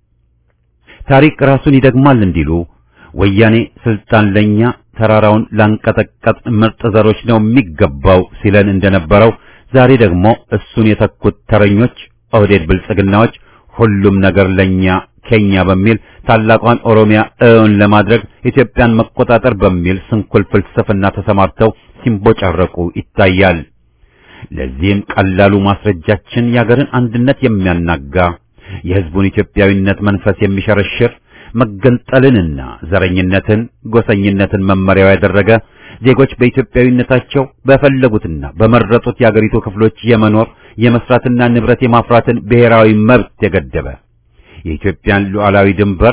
ታሪክ ራሱን ይደግማል እንዲሉ ወያኔ ስልጣን ለኛ ተራራውን ላንቀጠቀጥ ምርጥ ዘሮች ነው የሚገባው ሲለን እንደነበረው ዛሬ ደግሞ እሱን የተኩት ተረኞች ኦህዴድ ብልጽግናዎች ሁሉም ነገር ለኛ ኬኛ በሚል ታላቋን ኦሮሚያ እውን ለማድረግ ኢትዮጵያን መቆጣጠር በሚል ስንኩል ፍልስፍና ተሰማርተው ሲንቦጫረቁ ይታያል። ለዚህም ቀላሉ ማስረጃችን የአገርን አንድነት የሚያናጋ የሕዝቡን ኢትዮጵያዊነት መንፈስ የሚሸረሽር መገንጠልንና ዘረኝነትን፣ ጎሰኝነትን መመሪያው ያደረገ ዜጎች በኢትዮጵያዊነታቸው በፈለጉትና በመረጡት የአገሪቱ ክፍሎች የመኖር የመስራትና ንብረት የማፍራትን ብሔራዊ መብት የገደበ የኢትዮጵያን ሉዓላዊ ድንበር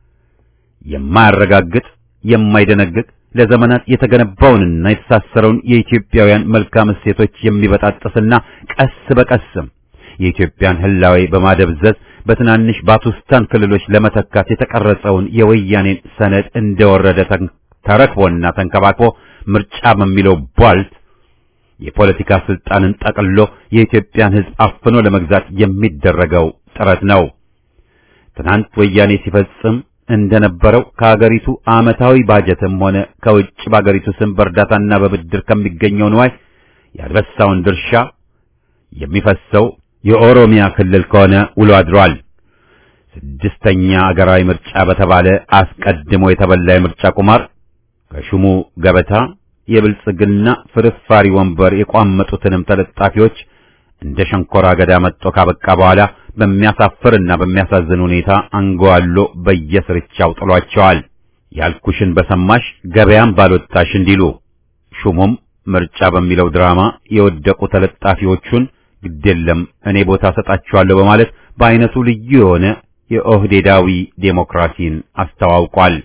የማያረጋግጥ የማይደነግግ ለዘመናት የተገነባውንና የተሳሰረውን የኢትዮጵያውያን መልካም እሴቶች የሚበጣጥስና ቀስ በቀስም የኢትዮጵያን ህላዌ በማደብዘዝ በትናንሽ ባቱስታን ክልሎች ለመተካት የተቀረጸውን የወያኔን ሰነድ እንደወረደ ተረክቦና ተንከባክቦ ምርጫ በሚለው ቧልት የፖለቲካ ስልጣንን ጠቅሎ የኢትዮጵያን ሕዝብ አፍኖ ለመግዛት የሚደረገው ጥረት ነው። ትናንት ወያኔ ሲፈጽም እንደነበረው ከአገሪቱ ዓመታዊ ባጀትም ሆነ ከውጭ በአገሪቱ ስም በእርዳታና በብድር ከሚገኘው ንዋይ ያልበሳውን ድርሻ የሚፈሰው የኦሮሚያ ክልል ከሆነ ውሎ አድሯል። ስድስተኛ አገራዊ ምርጫ በተባለ አስቀድሞ የተበላ የምርጫ ቁማር ከሹሙ ገበታ የብልጽግና ፍርፋሪ ወንበር የቋመጡትንም ተለጣፊዎች እንደ ሸንኮራ አገዳ መጥቶ ካበቃ በኋላ በሚያሳፍርና በሚያሳዝን ሁኔታ አንጓሎ በየስርቻው ጥሏቸዋል። ያልኩሽን በሰማሽ ገበያም ባልወጣሽ እንዲሉ ሹሙም ምርጫ በሚለው ድራማ የወደቁ ተለጣፊዎቹን ግዴለም እኔ ቦታ ሰጣችኋለሁ በማለት በአይነቱ ልዩ የሆነ የኦህዴዳዊ ዴሞክራሲን አስተዋውቋል።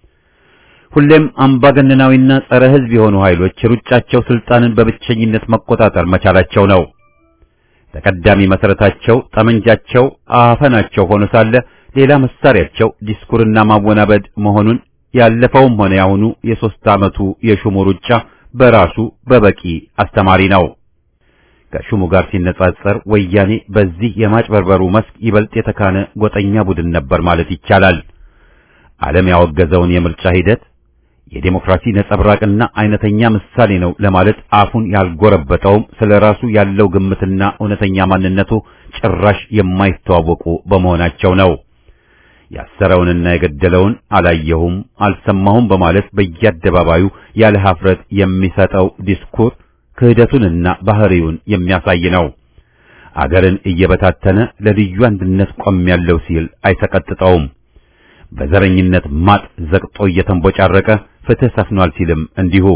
ሁሌም አምባገነናዊና ጸረ ሕዝብ የሆኑ ኃይሎች ሩጫቸው ስልጣንን በብቸኝነት መቆጣጠር መቻላቸው ነው። ተቀዳሚ መሰረታቸው ጠመንጃቸው አፈናቸው ሆኖ ሳለ ሌላ መሳሪያቸው ዲስኩርና ማወናበድ መሆኑን ያለፈውም ሆነ ያሁኑ የሦስት ዓመቱ የሹሙ ሩጫ በራሱ በበቂ አስተማሪ ነው። ከሹሙ ጋር ሲነጻጸር ወያኔ በዚህ የማጭበርበሩ መስክ ይበልጥ የተካነ ጎጠኛ ቡድን ነበር ማለት ይቻላል። ዓለም ያወገዘውን የምርጫ ሂደት የዴሞክራሲ ነጸብራቅና አይነተኛ ምሳሌ ነው ለማለት አፉን ያልጎረበጠውም ስለ ራሱ ያለው ግምትና እውነተኛ ማንነቱ ጭራሽ የማይተዋወቁ በመሆናቸው ነው። ያሰረውንና የገደለውን አላየሁም አልሰማሁም በማለት በየአደባባዩ ያለ ሀፍረት የሚሰጠው ዲስኩር ክህደቱንና ባህሪውን የሚያሳይ ነው። አገርን እየበታተነ ለልዩ አንድነት ቆሜያለሁ ሲል አይሰቀጥጠውም። በዘረኝነት ማጥ ዘቅጦ እየተንቦጫረቀ ፍትህ ሰፍኗል ሲልም እንዲሁ።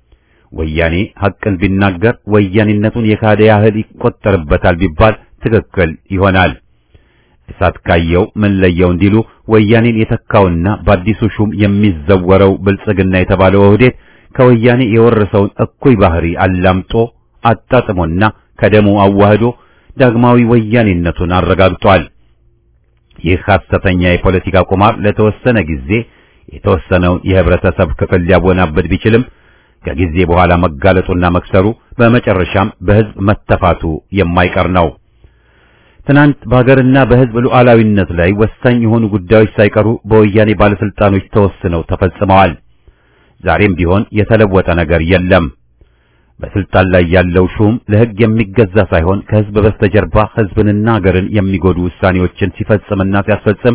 ወያኔ ሐቅን ቢናገር ወያኔነቱን የካደ ያህል ይቆጠርበታል ቢባል ትክክል ይሆናል። እሳት ካየው ምን ለየው እንዲሉ ወያኔን የተካውና በአዲሱ ሹም የሚዘወረው ብልጽግና የተባለው ኦህዴድ ከወያኔ የወረሰውን እኩይ ባህሪ አላምጦ አጣጥሞና ከደሙ አዋህዶ ዳግማዊ ወያኔነቱን አረጋግጧል። ይህ ሐሰተኛ የፖለቲካ ቁማር ለተወሰነ ጊዜ የተወሰነውን የህብረተሰብ ክፍል ሊያወናበድ ቢችልም ከጊዜ በኋላ መጋለጡና መክሰሩ በመጨረሻም በህዝብ መተፋቱ የማይቀር ነው። ትናንት በሀገርና በህዝብ ሉዓላዊነት ላይ ወሳኝ የሆኑ ጉዳዮች ሳይቀሩ በወያኔ ባለስልጣኖች ተወስነው ተፈጽመዋል። ዛሬም ቢሆን የተለወጠ ነገር የለም። በስልጣን ላይ ያለው ሹም ለህግ የሚገዛ ሳይሆን ከህዝብ በስተጀርባ ህዝብንና ሀገርን የሚጎዱ ውሳኔዎችን ሲፈጽምና ሲያስፈጽም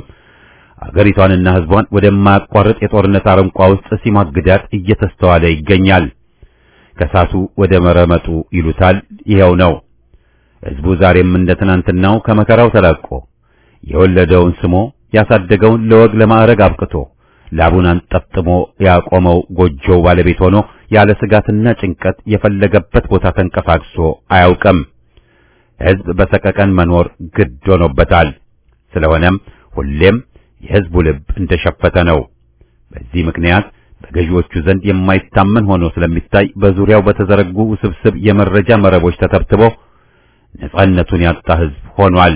አገሪቷንና ህዝቧን ወደማያቋርጥ የጦርነት አረንቋ ውስጥ ሲማግዳት እየተስተዋለ ይገኛል። ከሳቱ ወደ መረመጡ ይሉታል ይኸው ነው። ህዝቡ ዛሬም እንደ ትናንትናው ከመከራው ተላቆ የወለደውን ስሞ ያሳደገውን ለወግ ለማዕረግ አብቅቶ ላቡን አንጠፍጥሞ ያቆመው ጎጆው ባለቤት ሆኖ ያለ ስጋትና ጭንቀት የፈለገበት ቦታ ተንቀሳቅሶ አያውቅም። ህዝብ በሰቀቀን መኖር ግድ ሆኖበታል። ስለሆነም ሁሌም የህዝቡ ልብ እንደሸፈተ ነው። በዚህ ምክንያት በገዢዎቹ ዘንድ የማይታመን ሆኖ ስለሚታይ በዙሪያው በተዘረጉ ውስብስብ የመረጃ መረቦች ተተብትቦ ነጻነቱን ያጣ ህዝብ ሆኗል።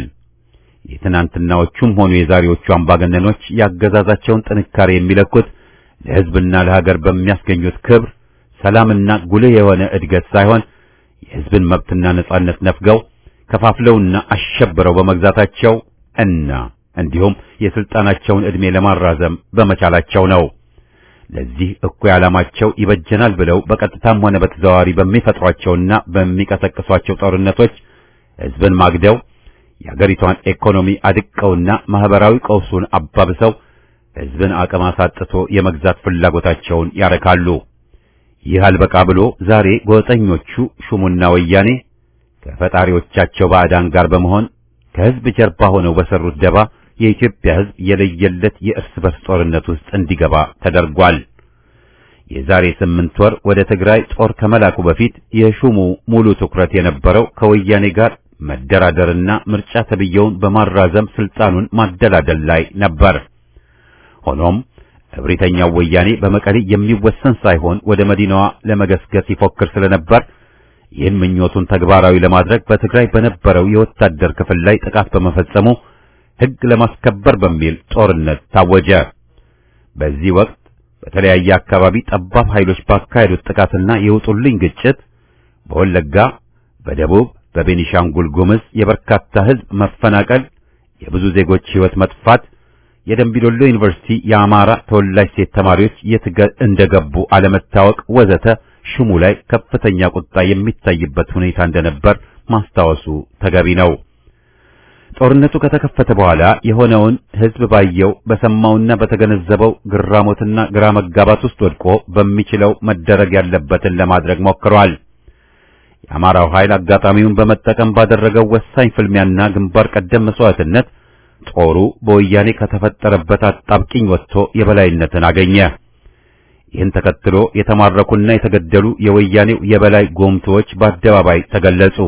የትናንትናዎቹም ሆኑ የዛሬዎቹ አምባገነኖች ያገዛዛቸውን ጥንካሬ የሚለኩት ለህዝብና ለሀገር በሚያስገኙት ክብር፣ ሰላምና ጉልህ የሆነ እድገት ሳይሆን የህዝብን መብትና ነጻነት ነፍገው ከፋፍለውና አሸብረው በመግዛታቸው እና እንዲሁም የስልጣናቸውን ዕድሜ ለማራዘም በመቻላቸው ነው። ለዚህ እኩይ ዓላማቸው ይበጀናል ብለው በቀጥታም ሆነ በተዘዋዋሪ በሚፈጥሯቸውና በሚቀሰቅሷቸው ጦርነቶች ህዝብን ማግደው የአገሪቷን ኢኮኖሚ አድቀውና ማህበራዊ ቀውሱን አባብሰው ህዝብን አቅም አሳጥቶ የመግዛት ፍላጎታቸውን ያረካሉ። ይህ አልበቃ ብሎ ዛሬ ጎጠኞቹ ሹሙና ወያኔ ከፈጣሪዎቻቸው ባዕዳን ጋር በመሆን ከህዝብ ጀርባ ሆነው በሰሩት ደባ የኢትዮጵያ ህዝብ የለየለት የእርስ በርስ ጦርነት ውስጥ እንዲገባ ተደርጓል። የዛሬ ስምንት ወር ወደ ትግራይ ጦር ከመላኩ በፊት የሹሙ ሙሉ ትኩረት የነበረው ከወያኔ ጋር መደራደርና ምርጫ ተብየውን በማራዘም ስልጣኑን ማደላደል ላይ ነበር። ሆኖም እብሪተኛው ወያኔ በመቀሌ የሚወሰን ሳይሆን ወደ መዲናዋ ለመገስገስ ይፎክር ስለነበር ይህን ምኞቱን ተግባራዊ ለማድረግ በትግራይ በነበረው የወታደር ክፍል ላይ ጥቃት በመፈጸሙ ሕግ ለማስከበር በሚል ጦርነት ታወጀ። በዚህ ወቅት በተለያየ አካባቢ ጠባብ ኃይሎች ባካሄዱት ጥቃትና የውጡልኝ ግጭት በወለጋ፣ በደቡብ፣ በቤኒሻንጉል ጉምዝ የበርካታ ሕዝብ መፈናቀል፣ የብዙ ዜጎች ሕይወት መጥፋት፣ የደምቢዶሎ ዩኒቨርሲቲ የአማራ ተወላጅ ሴት ተማሪዎች የት እንደገቡ አለመታወቅ ወዘተ ሹሙ ላይ ከፍተኛ ቁጣ የሚታይበት ሁኔታ እንደነበር ማስታወሱ ተገቢ ነው። ጦርነቱ ከተከፈተ በኋላ የሆነውን ሕዝብ ባየው በሰማውና በተገነዘበው ግራሞትና ግራ መጋባት ውስጥ ወድቆ በሚችለው መደረግ ያለበትን ለማድረግ ሞክሯል። የአማራው ኃይል አጋጣሚውን በመጠቀም ባደረገው ወሳኝ ፍልሚያና ግንባር ቀደም መስዋዕትነት ጦሩ በወያኔ ከተፈጠረበት አጣብቂኝ ወጥቶ የበላይነትን አገኘ። ይህን ተከትሎ የተማረኩና የተገደሉ የወያኔው የበላይ ጎምቶዎች በአደባባይ ተገለጹ።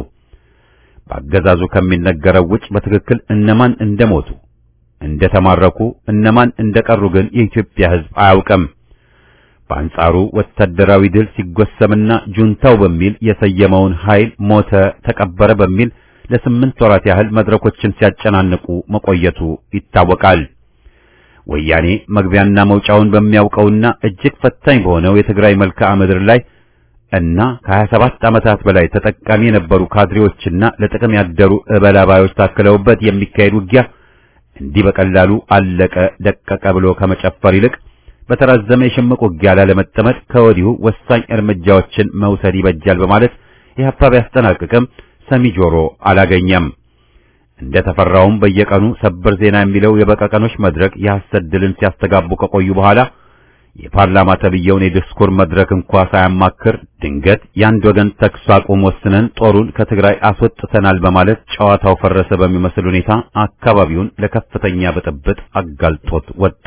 በአገዛዙ ከሚነገረው ውጭ በትክክል እነማን እንደሞቱ፣ እንደተማረኩ፣ እነማን እንደቀሩ ግን የኢትዮጵያ ሕዝብ አያውቅም። በአንጻሩ ወታደራዊ ድል ሲጎሰምና ጁንታው በሚል የሰየመውን ኃይል ሞተ፣ ተቀበረ በሚል ለስምንት ወራት ያህል መድረኮችን ሲያጨናንቁ መቆየቱ ይታወቃል። ወያኔ መግቢያና መውጫውን በሚያውቀውና እጅግ ፈታኝ በሆነው የትግራይ መልክዓ ምድር ላይ እና ከ27 ዓመታት በላይ ተጠቃሚ የነበሩ ካድሬዎችና ለጥቅም ያደሩ እበላባዮች ታክለውበት የሚካሄድ ውጊያ እንዲህ በቀላሉ አለቀ ደቀቀ ብሎ ከመጨፈር ይልቅ በተራዘመ የሽምቅ ውጊያ ላለመጠመድ ከወዲሁ ወሳኝ እርምጃዎችን መውሰድ ይበጃል በማለት ኢህአፓ ቢያስጠናቅቅም ሰሚ ጆሮ አላገኘም። እንደ ተፈራውም በየቀኑ ሰበር ዜና የሚለው የበቀቀኖች መድረክ የሐሰት ድልን ሲያስተጋቡ ከቆዩ በኋላ የፓርላማ ተብየውን የዲስኩር መድረክ እንኳ ሳያማክር ድንገት የአንድ ወገን ተኩስ አቁም ወስነን ጦሩን ከትግራይ አስወጥተናል በማለት ጨዋታው ፈረሰ በሚመስል ሁኔታ አካባቢውን ለከፍተኛ ብጥብጥ አጋልጦት ወጣ።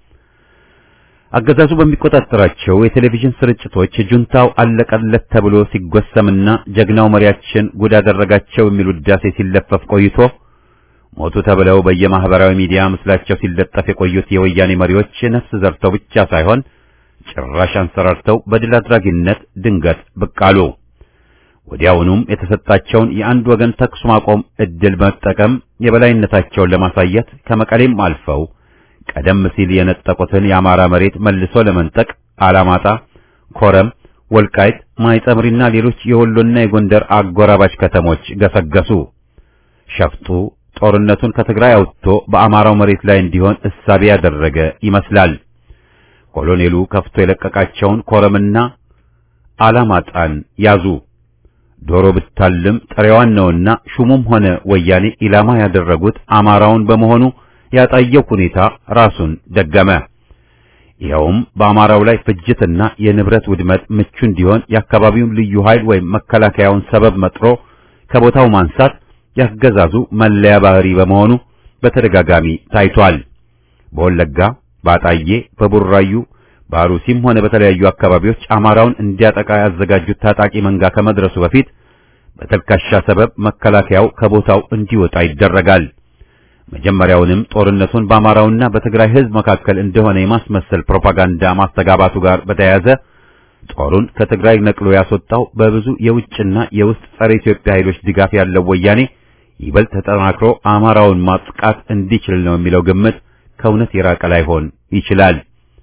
አገዛዙ በሚቆጣጠራቸው የቴሌቪዥን ስርጭቶች ጁንታው አለቀለት ተብሎ ሲጎሰምና ጀግናው መሪያችን ጉድ አደረጋቸው የሚል ውዳሴ ሲለፈፍ ቆይቶ ሞቱ ተብለው በየማህበራዊ ሚዲያ ምስላቸው ሲለጠፍ የቆዩት የወያኔ መሪዎች ነፍስ ዘርተው ብቻ ሳይሆን ጭራሽ አንሰራርተው በድል አድራጊነት ድንገት ብቅ አሉ። ወዲያውኑም የተሰጣቸውን የአንድ ወገን ተኩስ ማቆም እድል መጠቀም የበላይነታቸውን ለማሳየት ከመቀሌም አልፈው ቀደም ሲል የነጠቁትን የአማራ መሬት መልሶ ለመንጠቅ አላማጣ፣ ኮረም፣ ወልቃይት፣ ማይጸምሪና ሌሎች የወሎና የጎንደር አጎራባች ከተሞች ገሰገሱ። ሸፍጡ ጦርነቱን ከትግራይ አውጥቶ በአማራው መሬት ላይ እንዲሆን እሳቤ ያደረገ ይመስላል። ኮሎኔሉ ከፍቶ የለቀቃቸውን ኮረምና አላማጣን ያዙ። ዶሮ ብታልም ጥሬዋን ነውና ሹሙም ሆነ ወያኔ ኢላማ ያደረጉት አማራውን በመሆኑ ያጣየው ሁኔታ ራሱን ደገመ። ይኸውም በአማራው ላይ ፍጅትና የንብረት ውድመት ምቹ እንዲሆን የአካባቢውን ልዩ ኃይል ወይም መከላከያውን ሰበብ መጥሮ ከቦታው ማንሳት ያገዛዙ መለያ ባህሪ በመሆኑ በተደጋጋሚ ታይቷል። በወለጋ፣ ባጣዬ፣ በቡራዩ፣ በአሩሲም ሆነ በተለያዩ አካባቢዎች አማራውን እንዲያጠቃ ያዘጋጁት ታጣቂ መንጋ ከመድረሱ በፊት በተልካሻ ሰበብ መከላከያው ከቦታው እንዲወጣ ይደረጋል። መጀመሪያውንም ጦርነቱን በአማራውና በትግራይ ሕዝብ መካከል እንደሆነ የማስመሰል ፕሮፓጋንዳ ማስተጋባቱ ጋር በተያያዘ ጦሩን ከትግራይ ነቅሎ ያስወጣው በብዙ የውጭና የውስጥ ጸረ ኢትዮጵያ ኃይሎች ድጋፍ ያለው ወያኔ ይበልጥ ተጠናክሮ አማራውን ማጥቃት እንዲችል ነው የሚለው ግምት ከእውነት የራቀ ላይሆን ይችላል።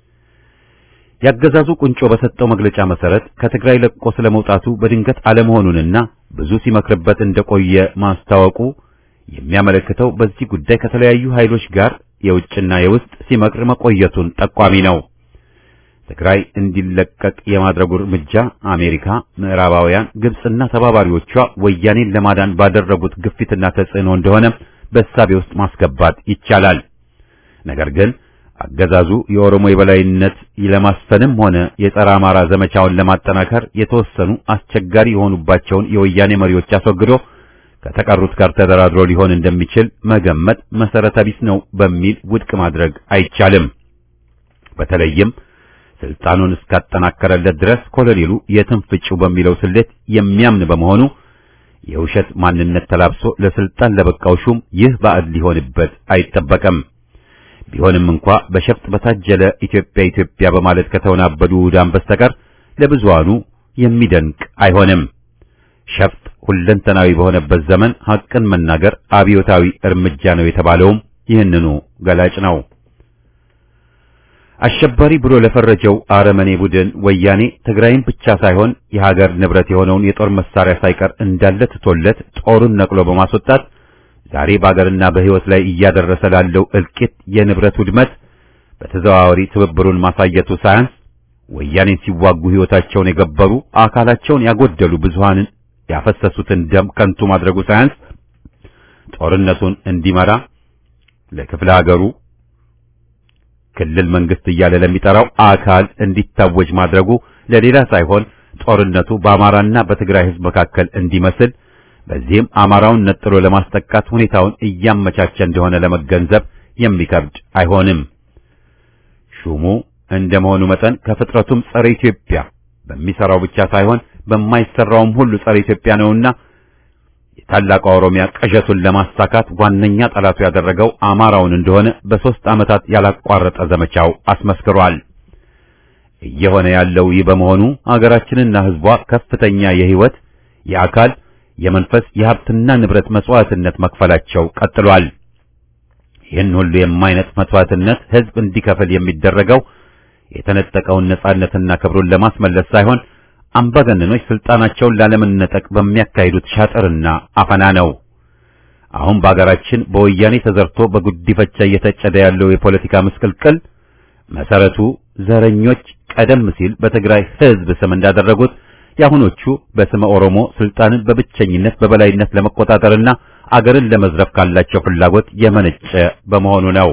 ያገዛዙ ቁንጮ በሰጠው መግለጫ መሰረት ከትግራይ ለቆ ስለመውጣቱ በድንገት አለመሆኑንና ብዙ ሲመክርበት እንደቆየ ማስታወቁ የሚያመለክተው በዚህ ጉዳይ ከተለያዩ ኃይሎች ጋር የውጭና የውስጥ ሲመክር መቆየቱን ጠቋሚ ነው። ትግራይ እንዲለቀቅ የማድረጉ እርምጃ አሜሪካ፣ ምዕራባውያን፣ ግብጽና ተባባሪዎቿ ወያኔን ለማዳን ባደረጉት ግፊትና ተጽዕኖ እንደሆነ በእሳቤ ውስጥ ማስገባት ይቻላል። ነገር ግን አገዛዙ የኦሮሞ የበላይነት ለማስፈንም ሆነ የጸረ አማራ ዘመቻውን ለማጠናከር የተወሰኑ አስቸጋሪ የሆኑባቸውን የወያኔ መሪዎች አስወግዶ ከተቀሩት ጋር ተደራድሮ ሊሆን እንደሚችል መገመት መሰረተ ቢስ ነው በሚል ውድቅ ማድረግ አይቻልም። በተለይም ስልጣኑን እስካጠናከረለት ድረስ ኮሎኔሉ የትም ፍጪው በሚለው ስሌት የሚያምን በመሆኑ የውሸት ማንነት ተላብሶ ለስልጣን ለበቃው ሹም ይህ ባዕድ ሊሆንበት አይጠበቅም። ቢሆንም እንኳ በሸፍጥ በታጀለ ኢትዮጵያ ኢትዮጵያ በማለት ከተወናበዱ ውዳን በስተቀር ለብዙሃኑ የሚደንቅ አይሆንም። ሸፍጥ ሁለንተናዊ በሆነበት ዘመን ሐቅን መናገር አብዮታዊ እርምጃ ነው የተባለውም ይህንኑ ገላጭ ነው። አሸባሪ ብሎ ለፈረጀው አረመኔ ቡድን ወያኔ ትግራይን ብቻ ሳይሆን የሀገር ንብረት የሆነውን የጦር መሳሪያ ሳይቀር እንዳለ ትቶለት ጦሩን ነቅሎ በማስወጣት ዛሬ በአገርና በሕይወት ላይ እያደረሰ ላለው እልቂት፣ የንብረት ውድመት በተዘዋዋሪ ትብብሩን ማሳየቱ ሳያንስ ወያኔን ሲዋጉ ሕይወታቸውን የገበሩ አካላቸውን ያጎደሉ ብዙሃንን ያፈሰሱትን ደም ከንቱ ማድረጉ ሳያንስ ጦርነቱን እንዲመራ ለክፍለ ሀገሩ ክልል መንግስት እያለ ለሚጠራው አካል እንዲታወጅ ማድረጉ ለሌላ ሳይሆን ጦርነቱ በአማራና በትግራይ ሕዝብ መካከል እንዲመስል በዚህም አማራውን ነጥሎ ለማስጠቃት ሁኔታውን እያመቻቸ እንደሆነ ለመገንዘብ የሚከብድ አይሆንም። ሹሙ እንደመሆኑ መጠን ከፍጥረቱም ጸረ ኢትዮጵያ በሚሰራው ብቻ ሳይሆን በማይሰራውም ሁሉ ጸረ ኢትዮጵያ ነውና የታላቋ ኦሮሚያ ቅዠቱን ለማሳካት ዋነኛ ጠላቱ ያደረገው አማራውን እንደሆነ በሦስት ዓመታት ያላቋረጠ ዘመቻው አስመስክሯል። እየሆነ ያለው ይህ በመሆኑ አገራችንና ሕዝቧ ከፍተኛ የሕይወት፣ የአካል፣ የመንፈስ የሀብትና ንብረት መስዋዕትነት መክፈላቸው ቀጥሏል። ይህን ሁሉ የማይነጥ መስዋዕትነት ሕዝብ እንዲከፍል የሚደረገው የተነጠቀውን ነጻነትና ክብሩን ለማስመለስ ሳይሆን አምባገነኖች ስልጣናቸውን ላለመነጠቅ በሚያካሂዱት ሻጥርና አፈና ነው። አሁን በአገራችን በወያኔ ተዘርቶ በጉዲፈቻ እየተጨደ ያለው የፖለቲካ ምስቅልቅል መሰረቱ ዘረኞች ቀደም ሲል በትግራይ ሕዝብ ስም እንዳደረጉት የአሁኖቹ በስመ ኦሮሞ ስልጣንን በብቸኝነት በበላይነት ለመቆጣጠርና አገርን ለመዝረፍ ካላቸው ፍላጎት የመነጨ በመሆኑ ነው።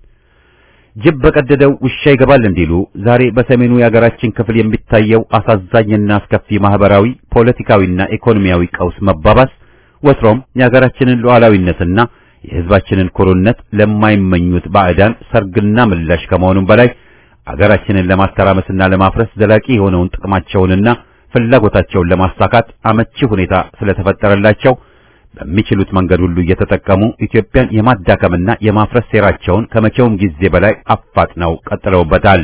ጅብ በቀደደው ውሻ ይገባል እንዲሉ ዛሬ በሰሜኑ የአገራችን ክፍል የሚታየው አሳዛኝና አስከፊ ማህበራዊ፣ ፖለቲካዊና ኢኮኖሚያዊ ቀውስ መባባስ ወትሮም የአገራችንን ሉዓላዊነትና የሕዝባችንን ኩሩነት ለማይመኙት ባዕዳን ሰርግና ምላሽ ከመሆኑም በላይ አገራችንን ለማተራመስና ለማፍረስ ዘላቂ የሆነውን ጥቅማቸውንና ፍላጎታቸውን ለማሳካት አመቺ ሁኔታ ስለተፈጠረላቸው በሚችሉት መንገድ ሁሉ እየተጠቀሙ ኢትዮጵያን የማዳከምና የማፍረስ ሴራቸውን ከመቼውም ጊዜ በላይ አፋጥነው ቀጥለውበታል።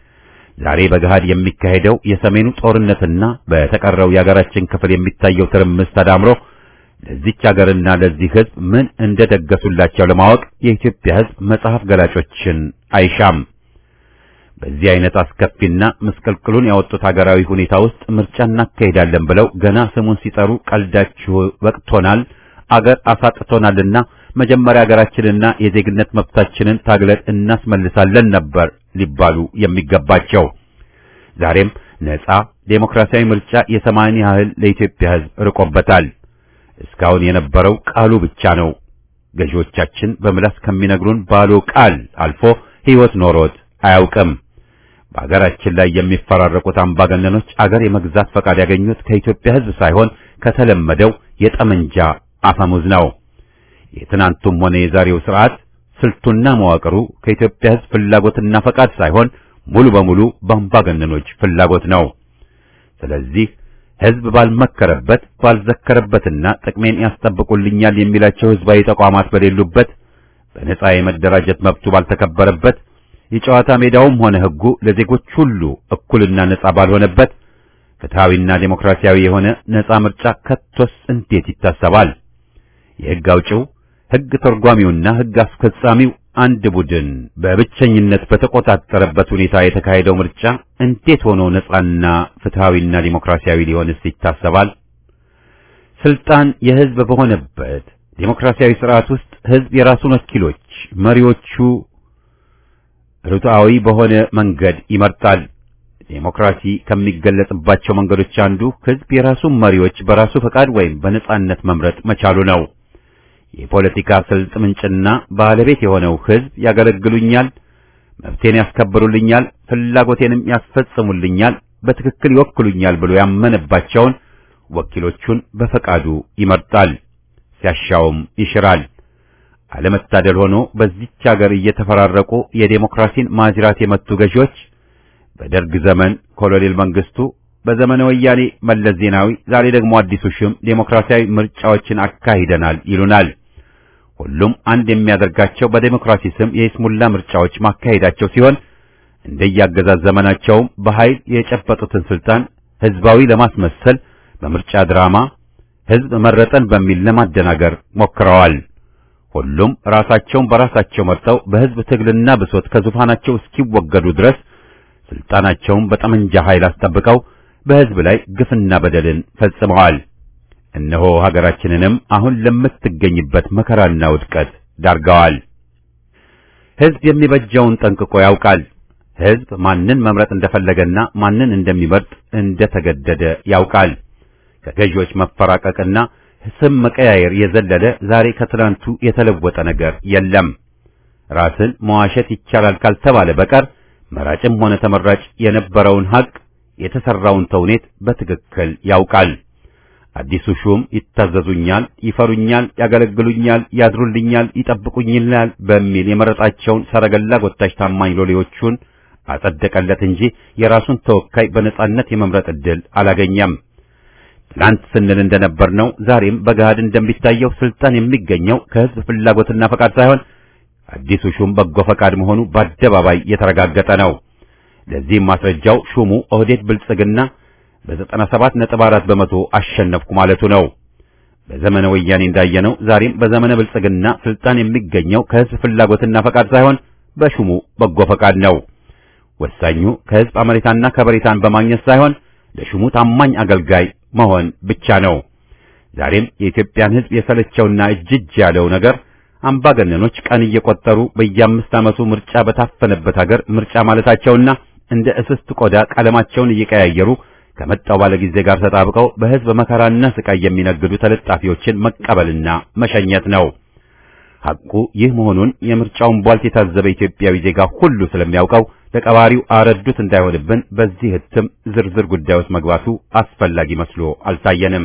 ዛሬ በገሃድ የሚካሄደው የሰሜኑ ጦርነትና በተቀረው የአገራችን ክፍል የሚታየው ትርምስ ተዳምሮ ለዚች አገርና ለዚህ ሕዝብ ምን እንደደገሱላቸው ለማወቅ የኢትዮጵያ ሕዝብ መጽሐፍ ገላጮችን አይሻም። በዚህ አይነት አስከፊና ምስቅልቅሉን ያወጡት ሀገራዊ ሁኔታ ውስጥ ምርጫ እናካሄዳለን ብለው ገና ስሙን ሲጠሩ ቀልዳችሁ ወቅቶናል፣ አገር አሳጥቶናልና መጀመሪያ ሀገራችንና የዜግነት መብታችንን ታግለን እናስመልሳለን ነበር ሊባሉ የሚገባቸው። ዛሬም ነጻ ዴሞክራሲያዊ ምርጫ የሰማይን ያህል ለኢትዮጵያ ሕዝብ ርቆበታል። እስካሁን የነበረው ቃሉ ብቻ ነው። ገዢዎቻችን በምላስ ከሚነግሩን ባሎ ቃል አልፎ ሕይወት ኖሮት አያውቅም። በአገራችን ላይ የሚፈራረቁት አምባገነኖች አገር የመግዛት ፈቃድ ያገኙት ከኢትዮጵያ ሕዝብ ሳይሆን ከተለመደው የጠመንጃ አፈሙዝ ነው። የትናንቱም ሆነ የዛሬው ስርዓት ስልቱና መዋቅሩ ከኢትዮጵያ ሕዝብ ፍላጎትና ፈቃድ ሳይሆን ሙሉ በሙሉ በአምባገነኖች ፍላጎት ነው። ስለዚህ ሕዝብ ባልመከረበት ባልዘከረበትና ጥቅሜን ያስጠብቁልኛል የሚላቸው ሕዝባዊ ተቋማት በሌሉበት በነጻ የመደራጀት መብቱ ባልተከበረበት የጨዋታ ሜዳውም ሆነ ሕጉ ለዜጎች ሁሉ እኩልና ነጻ ባልሆነበት ፍትሐዊና ዴሞክራሲያዊ የሆነ ነጻ ምርጫ ከቶስ እንዴት ይታሰባል? የሕግ አውጪው፣ ሕግ ተርጓሚውና ሕግ አስፈጻሚው አንድ ቡድን በብቸኝነት በተቆጣጠረበት ሁኔታ የተካሄደው ምርጫ እንዴት ሆኖ ነጻና ፍትሐዊና ዴሞክራሲያዊ ሊሆንስ ይታሰባል? ስልጣን የሕዝብ በሆነበት ዴሞክራሲያዊ ስርዓት ውስጥ ሕዝብ የራሱን ወኪሎች መሪዎቹ ርቱዓዊ በሆነ መንገድ ይመርጣል። ዴሞክራሲ ከሚገለጽባቸው መንገዶች አንዱ ሕዝብ የራሱን መሪዎች በራሱ ፈቃድ ወይም በነጻነት መምረጥ መቻሉ ነው። የፖለቲካ ስልት ምንጭና ባለቤት የሆነው ሕዝብ ያገለግሉኛል፣ መብቴን ያስከብሩልኛል፣ ፍላጎቴንም ያስፈጽሙልኛል፣ በትክክል ይወክሉኛል ብሎ ያመነባቸውን ወኪሎቹን በፈቃዱ ይመርጣል፣ ሲያሻውም ይሽራል። አለመታደል ሆኖ በዚች ሀገር እየተፈራረቁ የዴሞክራሲን ማጅራት የመቱ ገዢዎች በደርግ ዘመን ኮሎኔል መንግስቱ፣ በዘመነ ወያኔ መለስ ዜናዊ፣ ዛሬ ደግሞ አዲሱ ሹም ዴሞክራሲያዊ ምርጫዎችን አካሂደናል ይሉናል። ሁሉም አንድ የሚያደርጋቸው በዴሞክራሲ ስም የይስሙላ ምርጫዎች ማካሄዳቸው ሲሆን እንደያገዛዝ ዘመናቸውም በኃይል የጨበጡትን ስልጣን ህዝባዊ ለማስመሰል በምርጫ ድራማ ህዝብ መረጠን በሚል ለማደናገር ሞክረዋል። ሁሉም ራሳቸውን በራሳቸው መርጠው በህዝብ ትግልና ብሶት ከዙፋናቸው እስኪወገዱ ድረስ ስልጣናቸውን በጠመንጃ ኃይል አስጠብቀው በህዝብ ላይ ግፍና በደልን ፈጽመዋል። እነሆ ሀገራችንንም አሁን ለምትገኝበት መከራና ውድቀት ዳርገዋል። ህዝብ የሚበጀውን ጠንቅቆ ያውቃል። ህዝብ ማንን መምረጥ እንደፈለገና ማንን እንደሚመርጥ እንደተገደደ ያውቃል። ከገዢዎች መፈራቀቅና ስም መቀያየር የዘለለ ዛሬ ከትናንቱ የተለወጠ ነገር የለም። ራስን መዋሸት ይቻላል ካልተባለ በቀር መራጭም ሆነ ተመራጭ የነበረውን ሀቅ የተሰራውን ተውኔት በትክክል ያውቃል። አዲሱ ሹም ይታዘዙኛል፣ ይፈሩኛል፣ ያገለግሉኛል፣ ያድሩልኛል፣ ይጠብቁኛል በሚል የመረጣቸውን ሰረገላ ጎታች ታማኝ ሎሌዎቹን አጸደቀለት እንጂ የራሱን ተወካይ በነጻነት የመምረጥ ዕድል አላገኘም። ትላንት ስንል እንደነበርነው ዛሬም በገሃድ እንደሚታየው ስልጣን የሚገኘው ከህዝብ ፍላጎትና ፈቃድ ሳይሆን አዲሱ ሹም በጎ ፈቃድ መሆኑ በአደባባይ የተረጋገጠ ነው። ለዚህም ማስረጃው ሹሙ ኦህዴድ ብልጽግና በዘጠና ሰባት ነጥብ አራት በመቶ አሸነፍኩ ማለቱ ነው። በዘመነ ወያኔ እንዳየነው ዛሬም በዘመነ ብልጽግና ስልጣን የሚገኘው ከህዝብ ፍላጎትና ፈቃድ ሳይሆን በሹሙ በጎ ፈቃድ ነው። ወሳኙ ከህዝብ አመኔታና ከበሬታን በማግኘት ሳይሆን ለሹሙ ታማኝ አገልጋይ መሆን ብቻ ነው። ዛሬም የኢትዮጵያን ህዝብ የሰለቸውና እጅጅ ያለው ነገር አምባገነኖች ቀን እየቆጠሩ በየአምስት ዓመቱ ምርጫ በታፈነበት ሀገር ምርጫ ማለታቸውና እንደ እስስት ቆዳ ቀለማቸውን እየቀያየሩ ከመጣው ባለጊዜ ጋር ተጣብቀው በህዝብ መከራና ስቃይ የሚነግዱ ተለጣፊዎችን መቀበልና መሸኘት ነው። ሐቁ ይህ መሆኑን የምርጫውን ቧልት የታዘበ ኢትዮጵያዊ ዜጋ ሁሉ ስለሚያውቀው ለቀባሪው አረዱት እንዳይሆንብን በዚህ ህትም ዝርዝር ጉዳይ ውስጥ መግባቱ አስፈላጊ መስሎ አልታየንም።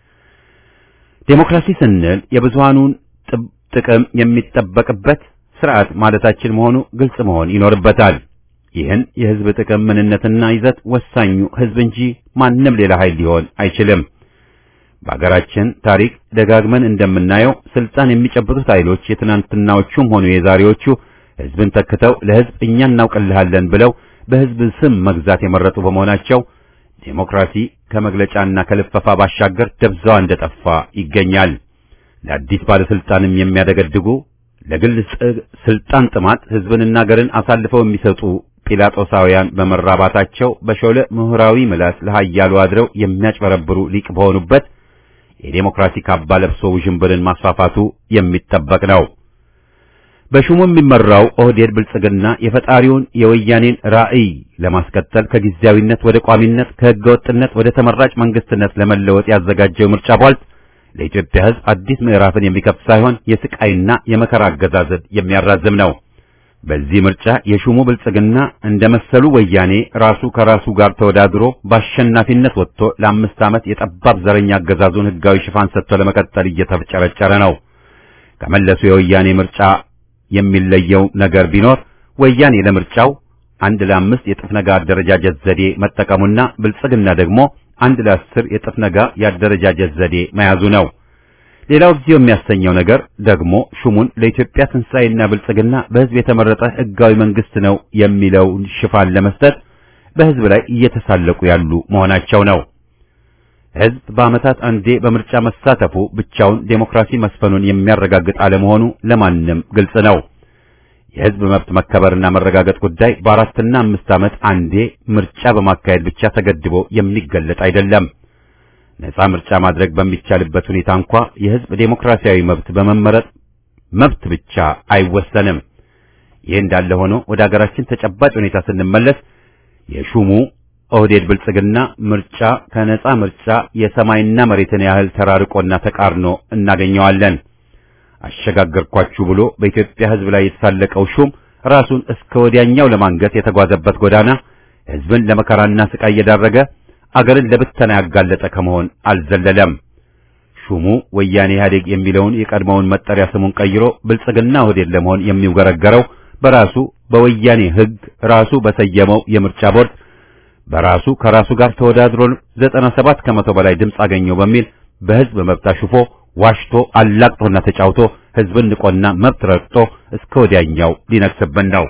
ዴሞክራሲ ስንል የብዙሃኑን ጥቅም የሚጠበቅበት ስርዓት ማለታችን መሆኑ ግልጽ መሆን ይኖርበታል። ይህን የህዝብ ጥቅም ምንነትና ይዘት ወሳኙ ህዝብ እንጂ ማንም ሌላ ኃይል ሊሆን አይችልም። በአገራችን ታሪክ ደጋግመን እንደምናየው ስልጣን የሚጨብጡት ኃይሎች የትናንትናዎቹም ሆኑ የዛሬዎቹ ህዝብን ተክተው ለህዝብ እኛ እናውቅልሃለን ብለው በህዝብ ስም መግዛት የመረጡ በመሆናቸው ዴሞክራሲ ከመግለጫና ከልፈፋ ባሻገር ደብዛዋ እንደጠፋ ይገኛል። ለአዲስ ባለስልጣንም የሚያደገድጉ ለግል ስልጣን ጥማት ህዝብንና አገርን አሳልፈው የሚሰጡ ጲላጦሳውያን በመራባታቸው በሾለ ምሁራዊ ምላስ ለሃያሉ አድረው የሚያጭበረብሩ ሊቅ በሆኑበት የዴሞክራሲ ካባ ለብሶ ውዥንብርን ማስፋፋቱ የሚጠበቅ ነው። በሹሙ የሚመራው ኦህዴድ ብልጽግና የፈጣሪውን የወያኔን ራዕይ ለማስቀጠል ከጊዜያዊነት ወደ ቋሚነት ከህገወጥነት ወደ ተመራጭ መንግስትነት ለመለወጥ ያዘጋጀው ምርጫ ቧልት ለኢትዮጵያ ህዝብ አዲስ ምዕራፍን የሚከፍት ሳይሆን የስቃይና የመከራ አገዛዝን የሚያራዝም ነው። በዚህ ምርጫ የሹሙ ብልጽግና እንደ መሰሉ ወያኔ ራሱ ከራሱ ጋር ተወዳድሮ በአሸናፊነት ወጥቶ ለአምስት ዓመት የጠባብ ዘረኛ አገዛዙን ህጋዊ ሽፋን ሰጥቶ ለመቀጠል እየተፍጨረጨረ ነው። ከመለሱ የወያኔ ምርጫ የሚለየው ነገር ቢኖር ወያኔ ለምርጫው አንድ ለአምስት የጥፍ ነጋ አደረጃጀት ዘዴ መጠቀሙና ብልጽግና ደግሞ አንድ ለአስር የጥፍ ነጋ የአደረጃጀት ዘዴ መያዙ ነው። ሌላው ጊዜው የሚያሰኘው ነገር ደግሞ ሹሙን ለኢትዮጵያ ትንሣኤና ብልጽግና በህዝብ የተመረጠ ህጋዊ መንግስት ነው የሚለውን ሽፋን ለመስጠት በህዝብ ላይ እየተሳለቁ ያሉ መሆናቸው ነው። ህዝብ በዓመታት አንዴ በምርጫ መሳተፉ ብቻውን ዴሞክራሲ መስፈኑን የሚያረጋግጥ አለመሆኑ ለማንም ግልጽ ነው። የህዝብ መብት መከበርና መረጋገጥ ጉዳይ በአራትና አምስት ዓመት አንዴ ምርጫ በማካሄድ ብቻ ተገድቦ የሚገለጥ አይደለም። ነፃ ምርጫ ማድረግ በሚቻልበት ሁኔታ እንኳ የህዝብ ዴሞክራሲያዊ መብት በመመረጥ መብት ብቻ አይወሰንም። ይህ እንዳለ ሆኖ ወደ አገራችን ተጨባጭ ሁኔታ ስንመለስ የሹሙ ኦህዴድ ብልጽግና ምርጫ ከነፃ ምርጫ የሰማይና መሬትን ያህል ተራርቆና ተቃርኖ እናገኘዋለን። አሸጋገርኳችሁ ብሎ በኢትዮጵያ ህዝብ ላይ የተሳለቀው ሹም ራሱን እስከ ወዲያኛው ለማንገት የተጓዘበት ጎዳና ህዝብን ለመከራና ስቃይ እየዳረገ አገርን ለብተና ያጋለጠ ከመሆን አልዘለለም። ሹሙ ወያኔ ኢህአዴግ የሚለውን የቀድሞውን መጠሪያ ስሙን ቀይሮ ብልጽግና ኦህዴድ ለመሆን የሚውገረገረው በራሱ በወያኔ ህግ ራሱ በሰየመው የምርጫ ቦርድ በራሱ ከራሱ ጋር ተወዳድሮ 97 ከመቶ በላይ ድምፅ አገኘው በሚል በህዝብ መብት አሽፎ ዋሽቶ አላቅጦና ተጫውቶ ህዝብን ንቆና መብት ረግጦ እስከ ወዲያኛው ሊነክስብን ነው።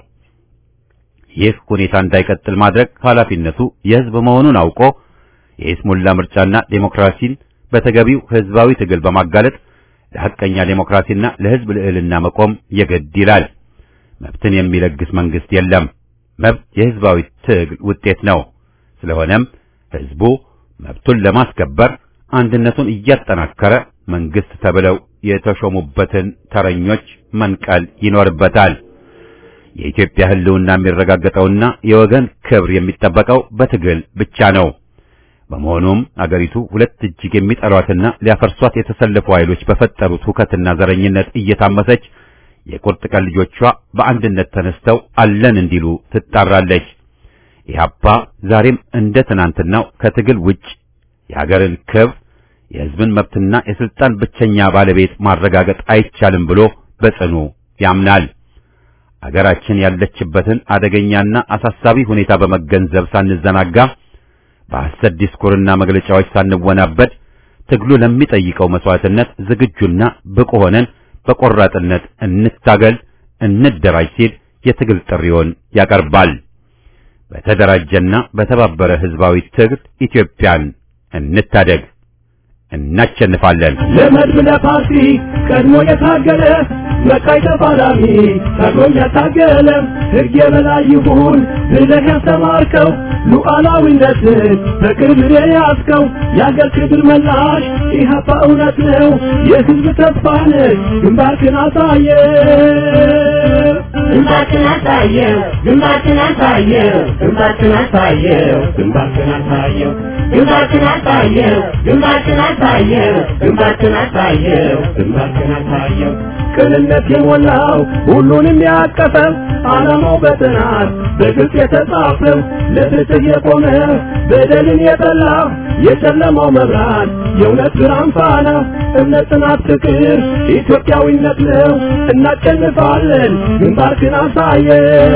ይህ ሁኔታ እንዳይቀጥል ማድረግ ኃላፊነቱ የህዝብ መሆኑን አውቆ የኢስሙላ ምርጫና ዴሞክራሲን በተገቢው ህዝባዊ ትግል በማጋለጥ ለሐቀኛ ዴሞክራሲና ለህዝብ ልዕልና መቆም የግድ ይላል። መብትን የሚለግስ መንግስት የለም። መብት የህዝባዊ ትግል ውጤት ነው። ስለሆነም ህዝቡ መብቱን ለማስከበር አንድነቱን እያጠናከረ መንግስት ተብለው የተሾሙበትን ተረኞች መንቀል ይኖርበታል። የኢትዮጵያ ህልውና የሚረጋገጠውና የወገን ክብር የሚጠበቀው በትግል ብቻ ነው። በመሆኑም አገሪቱ ሁለት እጅግ የሚጠሏትና ሊያፈርሷት የተሰለፉ ኃይሎች በፈጠሩት ሁከትና ዘረኝነት እየታመሰች የቁርጥ ቀን ልጆቿ በአንድነት ተነስተው አለን እንዲሉ ትጣራለች። ኢህአፓ ዛሬም እንደ ትናንትናው ከትግል ውጭ የሀገርን ክብር የህዝብን መብትና የስልጣን ብቸኛ ባለቤት ማረጋገጥ አይቻልም ብሎ በጽኑ ያምናል። አገራችን ያለችበትን አደገኛና አሳሳቢ ሁኔታ በመገንዘብ ሳንዘናጋ በሐሰት ዲስኩርና መግለጫዎች ሳንወናበድ ትግሉ ለሚጠይቀው መስዋዕትነት ዝግጁና ብቁ ሆነን በቆራጥነት እንታገል፣ እንደራጅ ሲል የትግል ጥሪውን ያቀርባል። በተደራጀና በተባበረ ህዝባዊ ትግል ኢትዮጵያን እንታደግ። እናሸንፋለን። ለመድብ ለፓርቲ ቀድሞ የታገለ መቃይ ተፋላሚ ቀድሞም ያታገለ ሕግ የበላይ ይሁን ብለህ ያስተማርከው ሉዓላዊነትን በቅርብ የያዝከው የአገር ክብር መላሽ ኢህአፓ እውነት ነው የሕዝብ ተስፋ ነህ ግንባርክን አሳየ ግንባርክን አሳየው ግንባርክን አሳየው ግንባርክን አሳየው ግንባርክን አሳየው ግንባርክን አሳየው ግንባርክን አሳየው ግንባርክን አሳየው ግንባርክን አሳየው ቅንነት የሞላው ሁሉንም ያቀፈው ዓላማው በጥናት በግልጽ የተጻፈው ለፍትህ የቆመ በደልን የጠላ የጨለማው መብራት የእውነት ብርሃን ፋና እምነት፣ ጽናት፣ ፍቅር ኢትዮጵያዊነት ነው። እናሸንፋለን። ግንባርክን አሳየ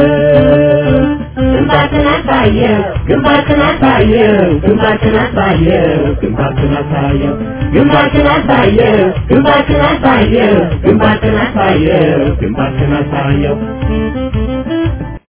ግንባርክን አሳየው ግንባርክን አሳየው ግንባርክን አሳየው ግንባርክን አሳየው ግንባርክን አሳየው ግንባርክን አሳየው ግንባርክን አሳየው ግንባርክን አሳየው